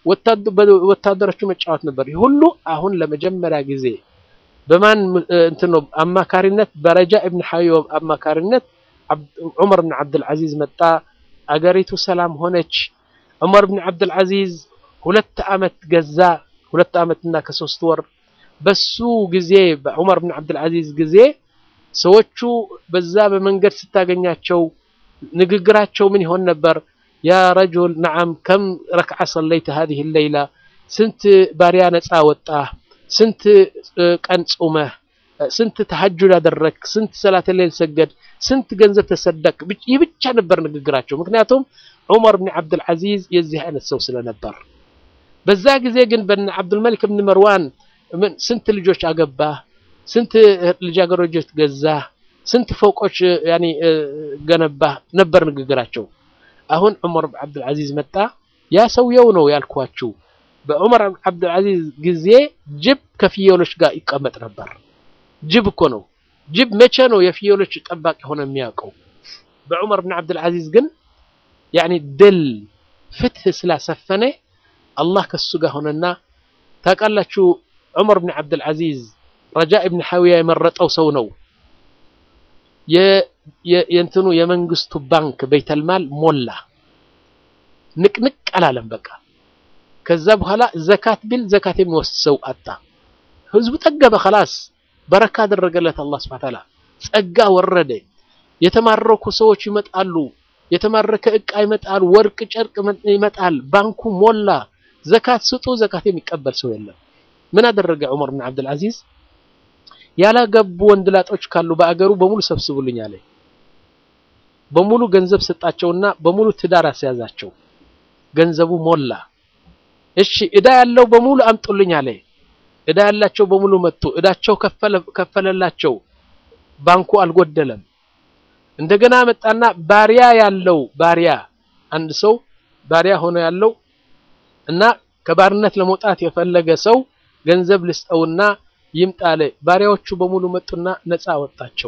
ወታደሮቹ መጫወት ነበር። ሁሉ አሁን ለመጀመሪያ ጊዜ በማን እንትን ነው አማካሪነት በረጃ ኢብን ሐይዋ አማካሪነት ዑመር ብን ዓብድልዓዚዝ መጣ። አገሪቱ ሰላም ሆነች። ዑመር ብን ዓብድልዓዚዝ ሁለት ዓመት ገዛ። ሁለት ዓመትና ከሶስት ወር በሱ ጊዜ በዑመር ብን ዓብድልዓዚዝ ጊዜ ሰዎቹ በዛ በመንገድ ስታገኛቸው ንግግራቸው ምን ይሆን ነበር? ያ ረጁል ነዓም ከም ረክዓ ሰለይተ ሃዚህ ሌይላ፣ ስንት ባሪያ ነፃ ወጣህ? ስንት ቀን ጾመህ? ስንት ተሐጁድ አደረግ? ስንት ሰላተ ሌል ሰገድ? ስንት ገንዘብ ተሰደቅ? ይህ ብቻ ነበር ንግግራቸው። ምክንያቱም ዑመር ብን ዓብድልዓዚዝ የዚህ አይነት ሰው ስለነበር። በዛ ጊዜ ግን በነ ዓብዱልመሊክ ብን መርዋን ስንት ልጆች አገባህ? ስንት ልጃገረዶች ገዛህ? ስንት ፎቆች ያኒ ገነባህ? ነበር ንግግራቸው። አሁን ዑመር ብን ዓብድልዓዚዝ መጣ። ያ ሰውየው ነው ያልኳችሁ። በዑመር ዓብድልዓዚዝ ጊዜ ጅብ ከፍየሎች ጋር ይቀመጥ ነበር። ጅብ እኮ ነው። ጅብ መቼ ነው የፍየሎች ጠባቂ ሆነ የሚያውቀው? በዑመር ብን ዓብድልዓዚዝ ግን ያኒ ድል ፍትህ ስላሰፈነ አላህ ከሱ ጋር ሆነና ታውቃላችሁ። ዑመር ብን ዓብድልዓዚዝ ረጃ ብን ሐዊያ የመረጠው ሰው ነው። የእንትኑ የመንግስቱ ባንክ በይተልማል ሞላ፣ ንቅንቅ አላለም። በቃ ከዛ በኋላ ዘካት ቢል ዘካት የሚወስድ ሰው አጣ። ህዝቡ ጠገበ። ኸላስ በረካ አደረገለት አላህ ሱብሓነሁ ወተዓላ። ጸጋ ወረደ። የተማረኩ ሰዎች ይመጣሉ። የተማረከ እቃ ይመጣል። ወርቅ ጨርቅ ይመጣል። ባንኩ ሞላ። ዘካት ስጡ፣ ዘካት የሚቀበል ሰው የለም። ምን አደረገ ዑመር ብን ዓብድልዓዚዝ? ያላገቡ ወንድላጦች ካሉ በአገሩ በሙሉ ሰብስቡልኝ አለ። በሙሉ ገንዘብ ሰጣቸውና በሙሉ ትዳር አስያዛቸው። ገንዘቡ ሞላ። እሺ እዳ ያለው በሙሉ አምጡልኝ አለ። እዳ ያላቸው በሙሉ መጡ። እዳቸው ከፈለላቸው። ባንኩ አልጎደለም። እንደገና መጣና ባሪያ ያለው ባሪያ አንድ ሰው ባሪያ ሆኖ ያለው እና ከባርነት ለመውጣት የፈለገ ሰው ገንዘብ ልስጠውና ይምጣለ። ባሪያዎቹ በሙሉ መጡና ነፃ ወጣቸው።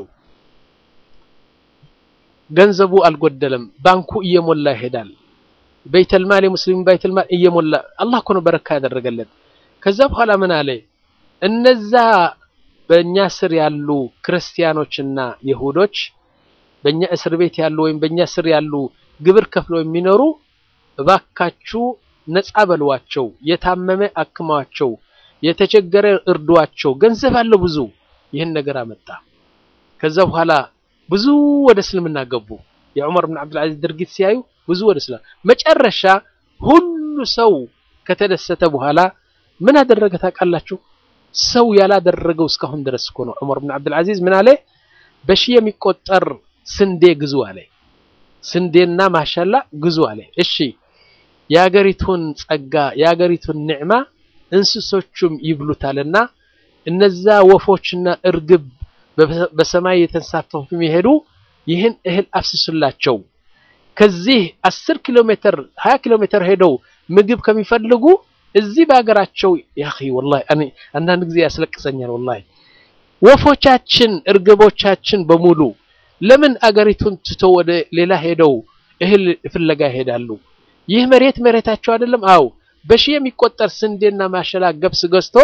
ገንዘቡ አልጎደለም። ባንኩ እየሞላ ይሄዳል። በይተልማል የሙስሊም በይተልማል እየሞላ አላህ እኮ ነው በረካ ያደረገለት። ከዛ በኋላ ምን አለ? እነዛ በእኛ ስር ያሉ ክርስቲያኖችና ይሁዶች በእኛ እስር ቤት ያሉ ወይም በእኛ ስር ያሉ ግብር ከፍለው የሚኖሩ እባካችሁ ነፃ በልዋቸው፣ የታመመ አክማቸው፣ የተቸገረ እርዷቸው። ገንዘብ አለው ብዙ። ይህን ነገር አመጣ። ከዛ በኋላ ብዙ ወደ እስልምና ገቡ። የዑመር ብን ዓብድልዓዚዝ ድርጊት ሲያዩ ብዙ ወደ እስልምና መጨረሻ ሁሉ ሰው ከተደሰተ በኋላ ምን አደረገ ታውቃላችሁ? ሰው ያላደረገው እስካሁን ድረስ እኮ ነው። ዑመር ብን ዓብድልዓዚዝ ምን አለ? በሺህ የሚቆጠር ስንዴ ግዙ አለ። ስንዴና ማሻላ ግዙ አለ። እሺ የአገሪቱን ጸጋ የአገሪቱን ኒዕማ እንስሶቹም ይብሉታልና እነዛ ወፎችና እርግብ በሰማይ የተንሳፈፉ የሚሄዱ ይህን እህል አፍስሱላቸው። ከዚህ አስር ኪሎ ሜትር ሀያ ኪሎ ሜትር ሄደው ምግብ ከሚፈልጉ እዚህ በሀገራቸው ያኺ ወላሂ አንዳንድ ጊዜ ያስለቅሰኛል። ወላሂ ወፎቻችን እርግቦቻችን በሙሉ ለምን አገሪቱን ትቶ ወደ ሌላ ሄደው እህል ፍለጋ ይሄዳሉ? ይህ መሬት መሬታቸው አይደለም? አው በሺህ የሚቆጠር ስንዴና ማሸላ ገብስ ገዝቶ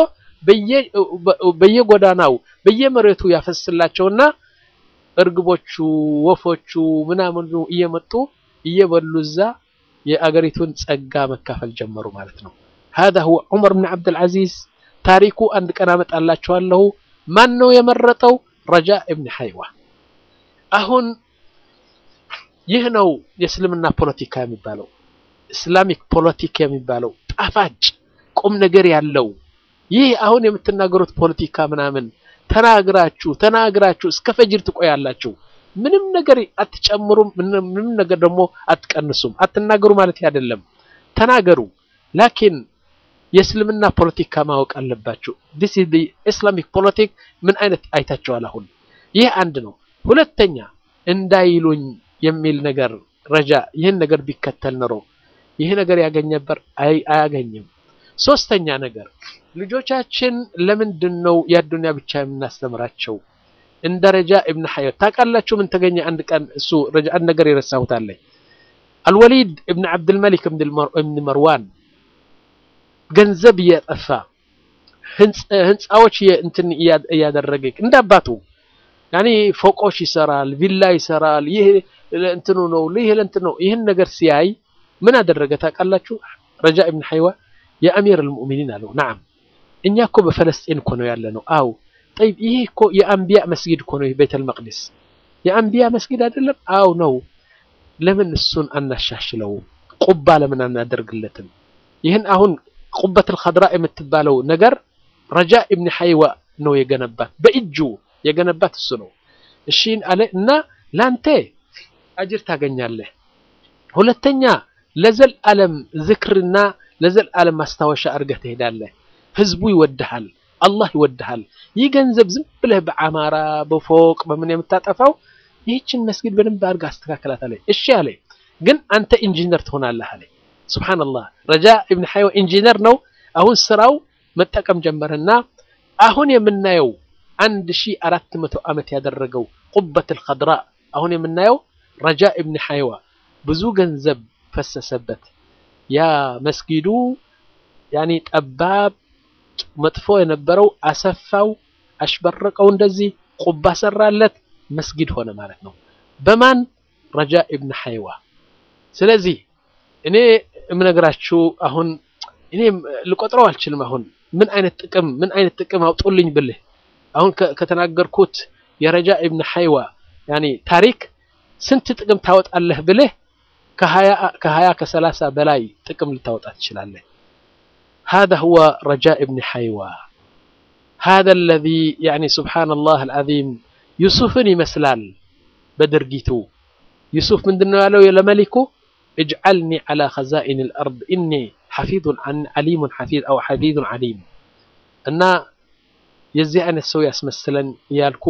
በየጎዳናው በየመሬቱ ያፈስላቸውና እርግቦቹ ወፎቹ ምናምኑ እየመጡ እየበሉ እዛ የአገሪቱን ጸጋ መካፈል ጀመሩ ማለት ነው። هذا هو ዑመር ብን ዓብድልዓዚዝ ታሪኩ አንድ ቀን አመጣላችኋለሁ። ማን ነው የመረጠው? ረጃ እብን ሐይዋ። አሁን ይህ ነው የእስልምና ፖለቲካ የሚባለው ኢስላሚክ ፖለቲካ የሚባለው ጣፋጭ ቁም ነገር ያለው ይህ አሁን የምትናገሩት ፖለቲካ ምናምን ተናግራችሁ ተናግራችሁ እስከ ፈጅር ትቆያላችሁ። ምንም ነገር አትጨምሩም፣ ምንም ነገር ደግሞ አትቀንሱም። አትናገሩ ማለት አይደለም፣ ተናገሩ። ላኪን የእስልምና ፖለቲካ ማወቅ አለባችሁ። ዲስ ኢዝ ኢስላሚክ ፖለቲክ ምን አይነት አይታችኋል? አሁን ይህ አንድ ነው። ሁለተኛ እንዳይሉኝ የሚል ነገር ረጃ ይህን ነገር ቢከተል ኖሮ ይህ ነገር ያገኝ ነበር? አያገኝም። ሶስተኛ ነገር ልጆቻችን ለምንድን ነው የአዱንያ ብቻ የምናስተምራቸው? እንደ ረጃ ኢብን ሐይዋ ታውቃላችሁ? ምን ተገኘ? አንድ ቀን እሱ ረጃ አንድ ነገር የረሳሁት አለ። አልወሊድ ኢብን ዓብድልመሊክ ኢብን መርዋን ገንዘብ እያጠፋ ህንፃዎች እንትን እያደረገ እንደ አባቱ ያኔ ፎቆች ይሰራል፣ ቪላ ይሰራል። ይህ ለእንትኑ ነው፣ ይህ ለእንትኑ ነው። ይህን ነገር ሲያይ ምን አደረገ ታውቃላችሁ? ረጃ ኢብን ሐይዋ የአሚር አልሙእሚኒን አለው፣ ነዓም እኛ እኮ በፈለስጢን እኮ ነው ያለ ነው። አው ጠይብ፣ ይህ እኮ የአንቢያ መስጊድ እኮ ነው ቤተል መቅዲስ የአንቢያ መስጊድ አይደለም? አው ነው። ለምን እሱን አናሻሽለው? ቁባ ለምን አናደርግለትም? ይህን አሁን ቁበቱል ኸድራ የምትባለው ነገር ረጃ ኢብን ሐይዋ ነው የገነባት፣ በእጁ የገነባት እሱ ነው። እሺ አለ እና ላንተ አጅር ታገኛለህ። ሁለተኛ ለዘል ዓለም ዝክርና ለዘል ዓለም ማስታወሻ አድርገህ ትሄዳለህ። ህዝቡ ይወድሃል፣ አላህ ይወድሃል። ይህ ገንዘብ ዝም ብለህ በአማራ በፎቅ በምን የምታጠፋው ይህችን መስጊድ በደንብ አድርገህ አስተካከላት አለ። እሺ አለ ግን አንተ ኢንጂነር ትሆናለህ አለ። ሱብሃንአላህ ረጃ ኢብን ሐይዋ ኢንጂነር ነው። አሁን ስራው መጠቀም ጀመረና አሁን የምናየው አንድ ሺህ አራት መቶ ዓመት ያደረገው ቁበቱል ኸድራ አሁን የምናየው ረጃ ኢብን ሐይዋ ብዙ ገንዘብ ፈሰሰበት። ያ መስጊዱ ያኔ ጠባብ መጥፎ የነበረው አሰፋው፣ አሽበረቀው፣ እንደዚህ ቁባ ሰራለት፣ መስጊድ ሆነ ማለት ነው። በማን ረጃ ኢብን ሐይዋ። ስለዚህ እኔ የምነግራችሁ አሁን እኔ ልቆጥረው አልችልም። አሁን ምን አይነት ጥቅም ምን አይነት ጥቅም አውጡልኝ ብልህ አሁን ከተናገርኩት የረጃ ኢብን ሐይዋ ያኔ ታሪክ ስንት ጥቅም ታወጣለህ ብልህ ከሀያ ከሰላሳ በላይ ጥቅም ልታወጣ ትችላለህ። هذا هو رجاء ابن حيوى هذا الذي يعني سبحان الله العظيم يوسفን ይመስላል በድርጊቱ ዩሱፍ ምንድነው ያለው ለመሊኩ اجعلني على خزائن الأرض إني حفيظ عن عليم حفيظ أو حفيظ عليم እና የዚህ አይነት ሰው ያስመስለን እያልኩ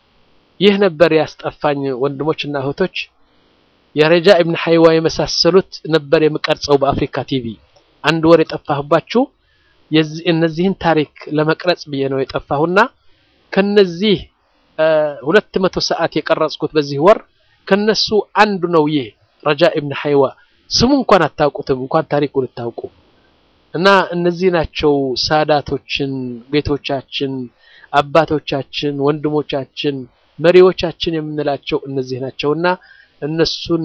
ይህ ነበር ያስጠፋኝ ወንድሞችና እህቶች የረጃ ኢብን ሐይዋ የመሳሰሉት ነበር የምቀርጸው በአፍሪካ ቲቪ አንድ ወር የጠፋሁባችሁ እነዚህን ታሪክ ለመቅረጽ ብዬ ነው የጠፋሁና ከነዚህ ሁለት መቶ ሰዓት የቀረጽኩት በዚህ ወር ከነሱ አንዱ ነው ይህ ረጃ ኢብን ሐይዋ ስሙ እንኳን አታውቁትም እንኳን ታሪኩ ልታውቁ እና እነዚህ ናቸው ሳዳቶችን ጌቶቻችን አባቶቻችን ወንድሞቻችን መሪዎቻችን የምንላቸው እነዚህ ናቸውና እነሱን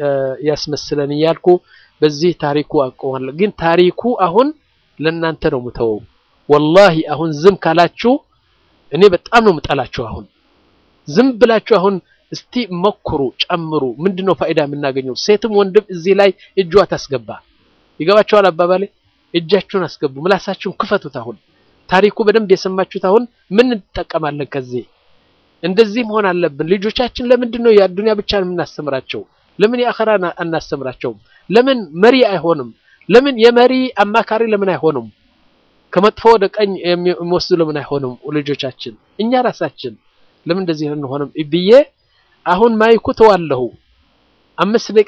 ያስመስለን እያልኩ በዚህ ታሪኩ አቆማለሁ። ግን ታሪኩ አሁን ለእናንተ ነው የምተወው። ወላሂ አሁን ዝም ካላችሁ እኔ በጣም ነው የምጠላችሁ። አሁን ዝም ብላችሁ አሁን እስቲ መኩሩ፣ ጨምሩ። ምንድነው ፋይዳ የምናገኘው? ሴትም ወንድም እዚህ ላይ እጇ ታስገባ። ይገባችኋል አባባሌ? እጃችሁን አስገቡ፣ ምላሳችሁን ክፈቱት። አሁን ታሪኩ በደንብ የሰማችሁት አሁን ምን እንጠቀማለን ከዚህ? እንደዚህ መሆን አለብን። ልጆቻችን ለምንድን ነው የአዱንያ ብቻ የምናስተምራቸው? ለምን የአኸራ አናስተምራቸውም? ለምን መሪ አይሆንም? ለምን የመሪ አማካሪ ለምን አይሆኑም? ከመጥፎ ወደ ቀኝ የሚወስዱ ለምን አይሆኑም? ልጆቻችን እኛ ራሳችን ለምን እንደዚህ አንሆንም ብዬ አሁን ማይኩ ተዋለሁ አምስት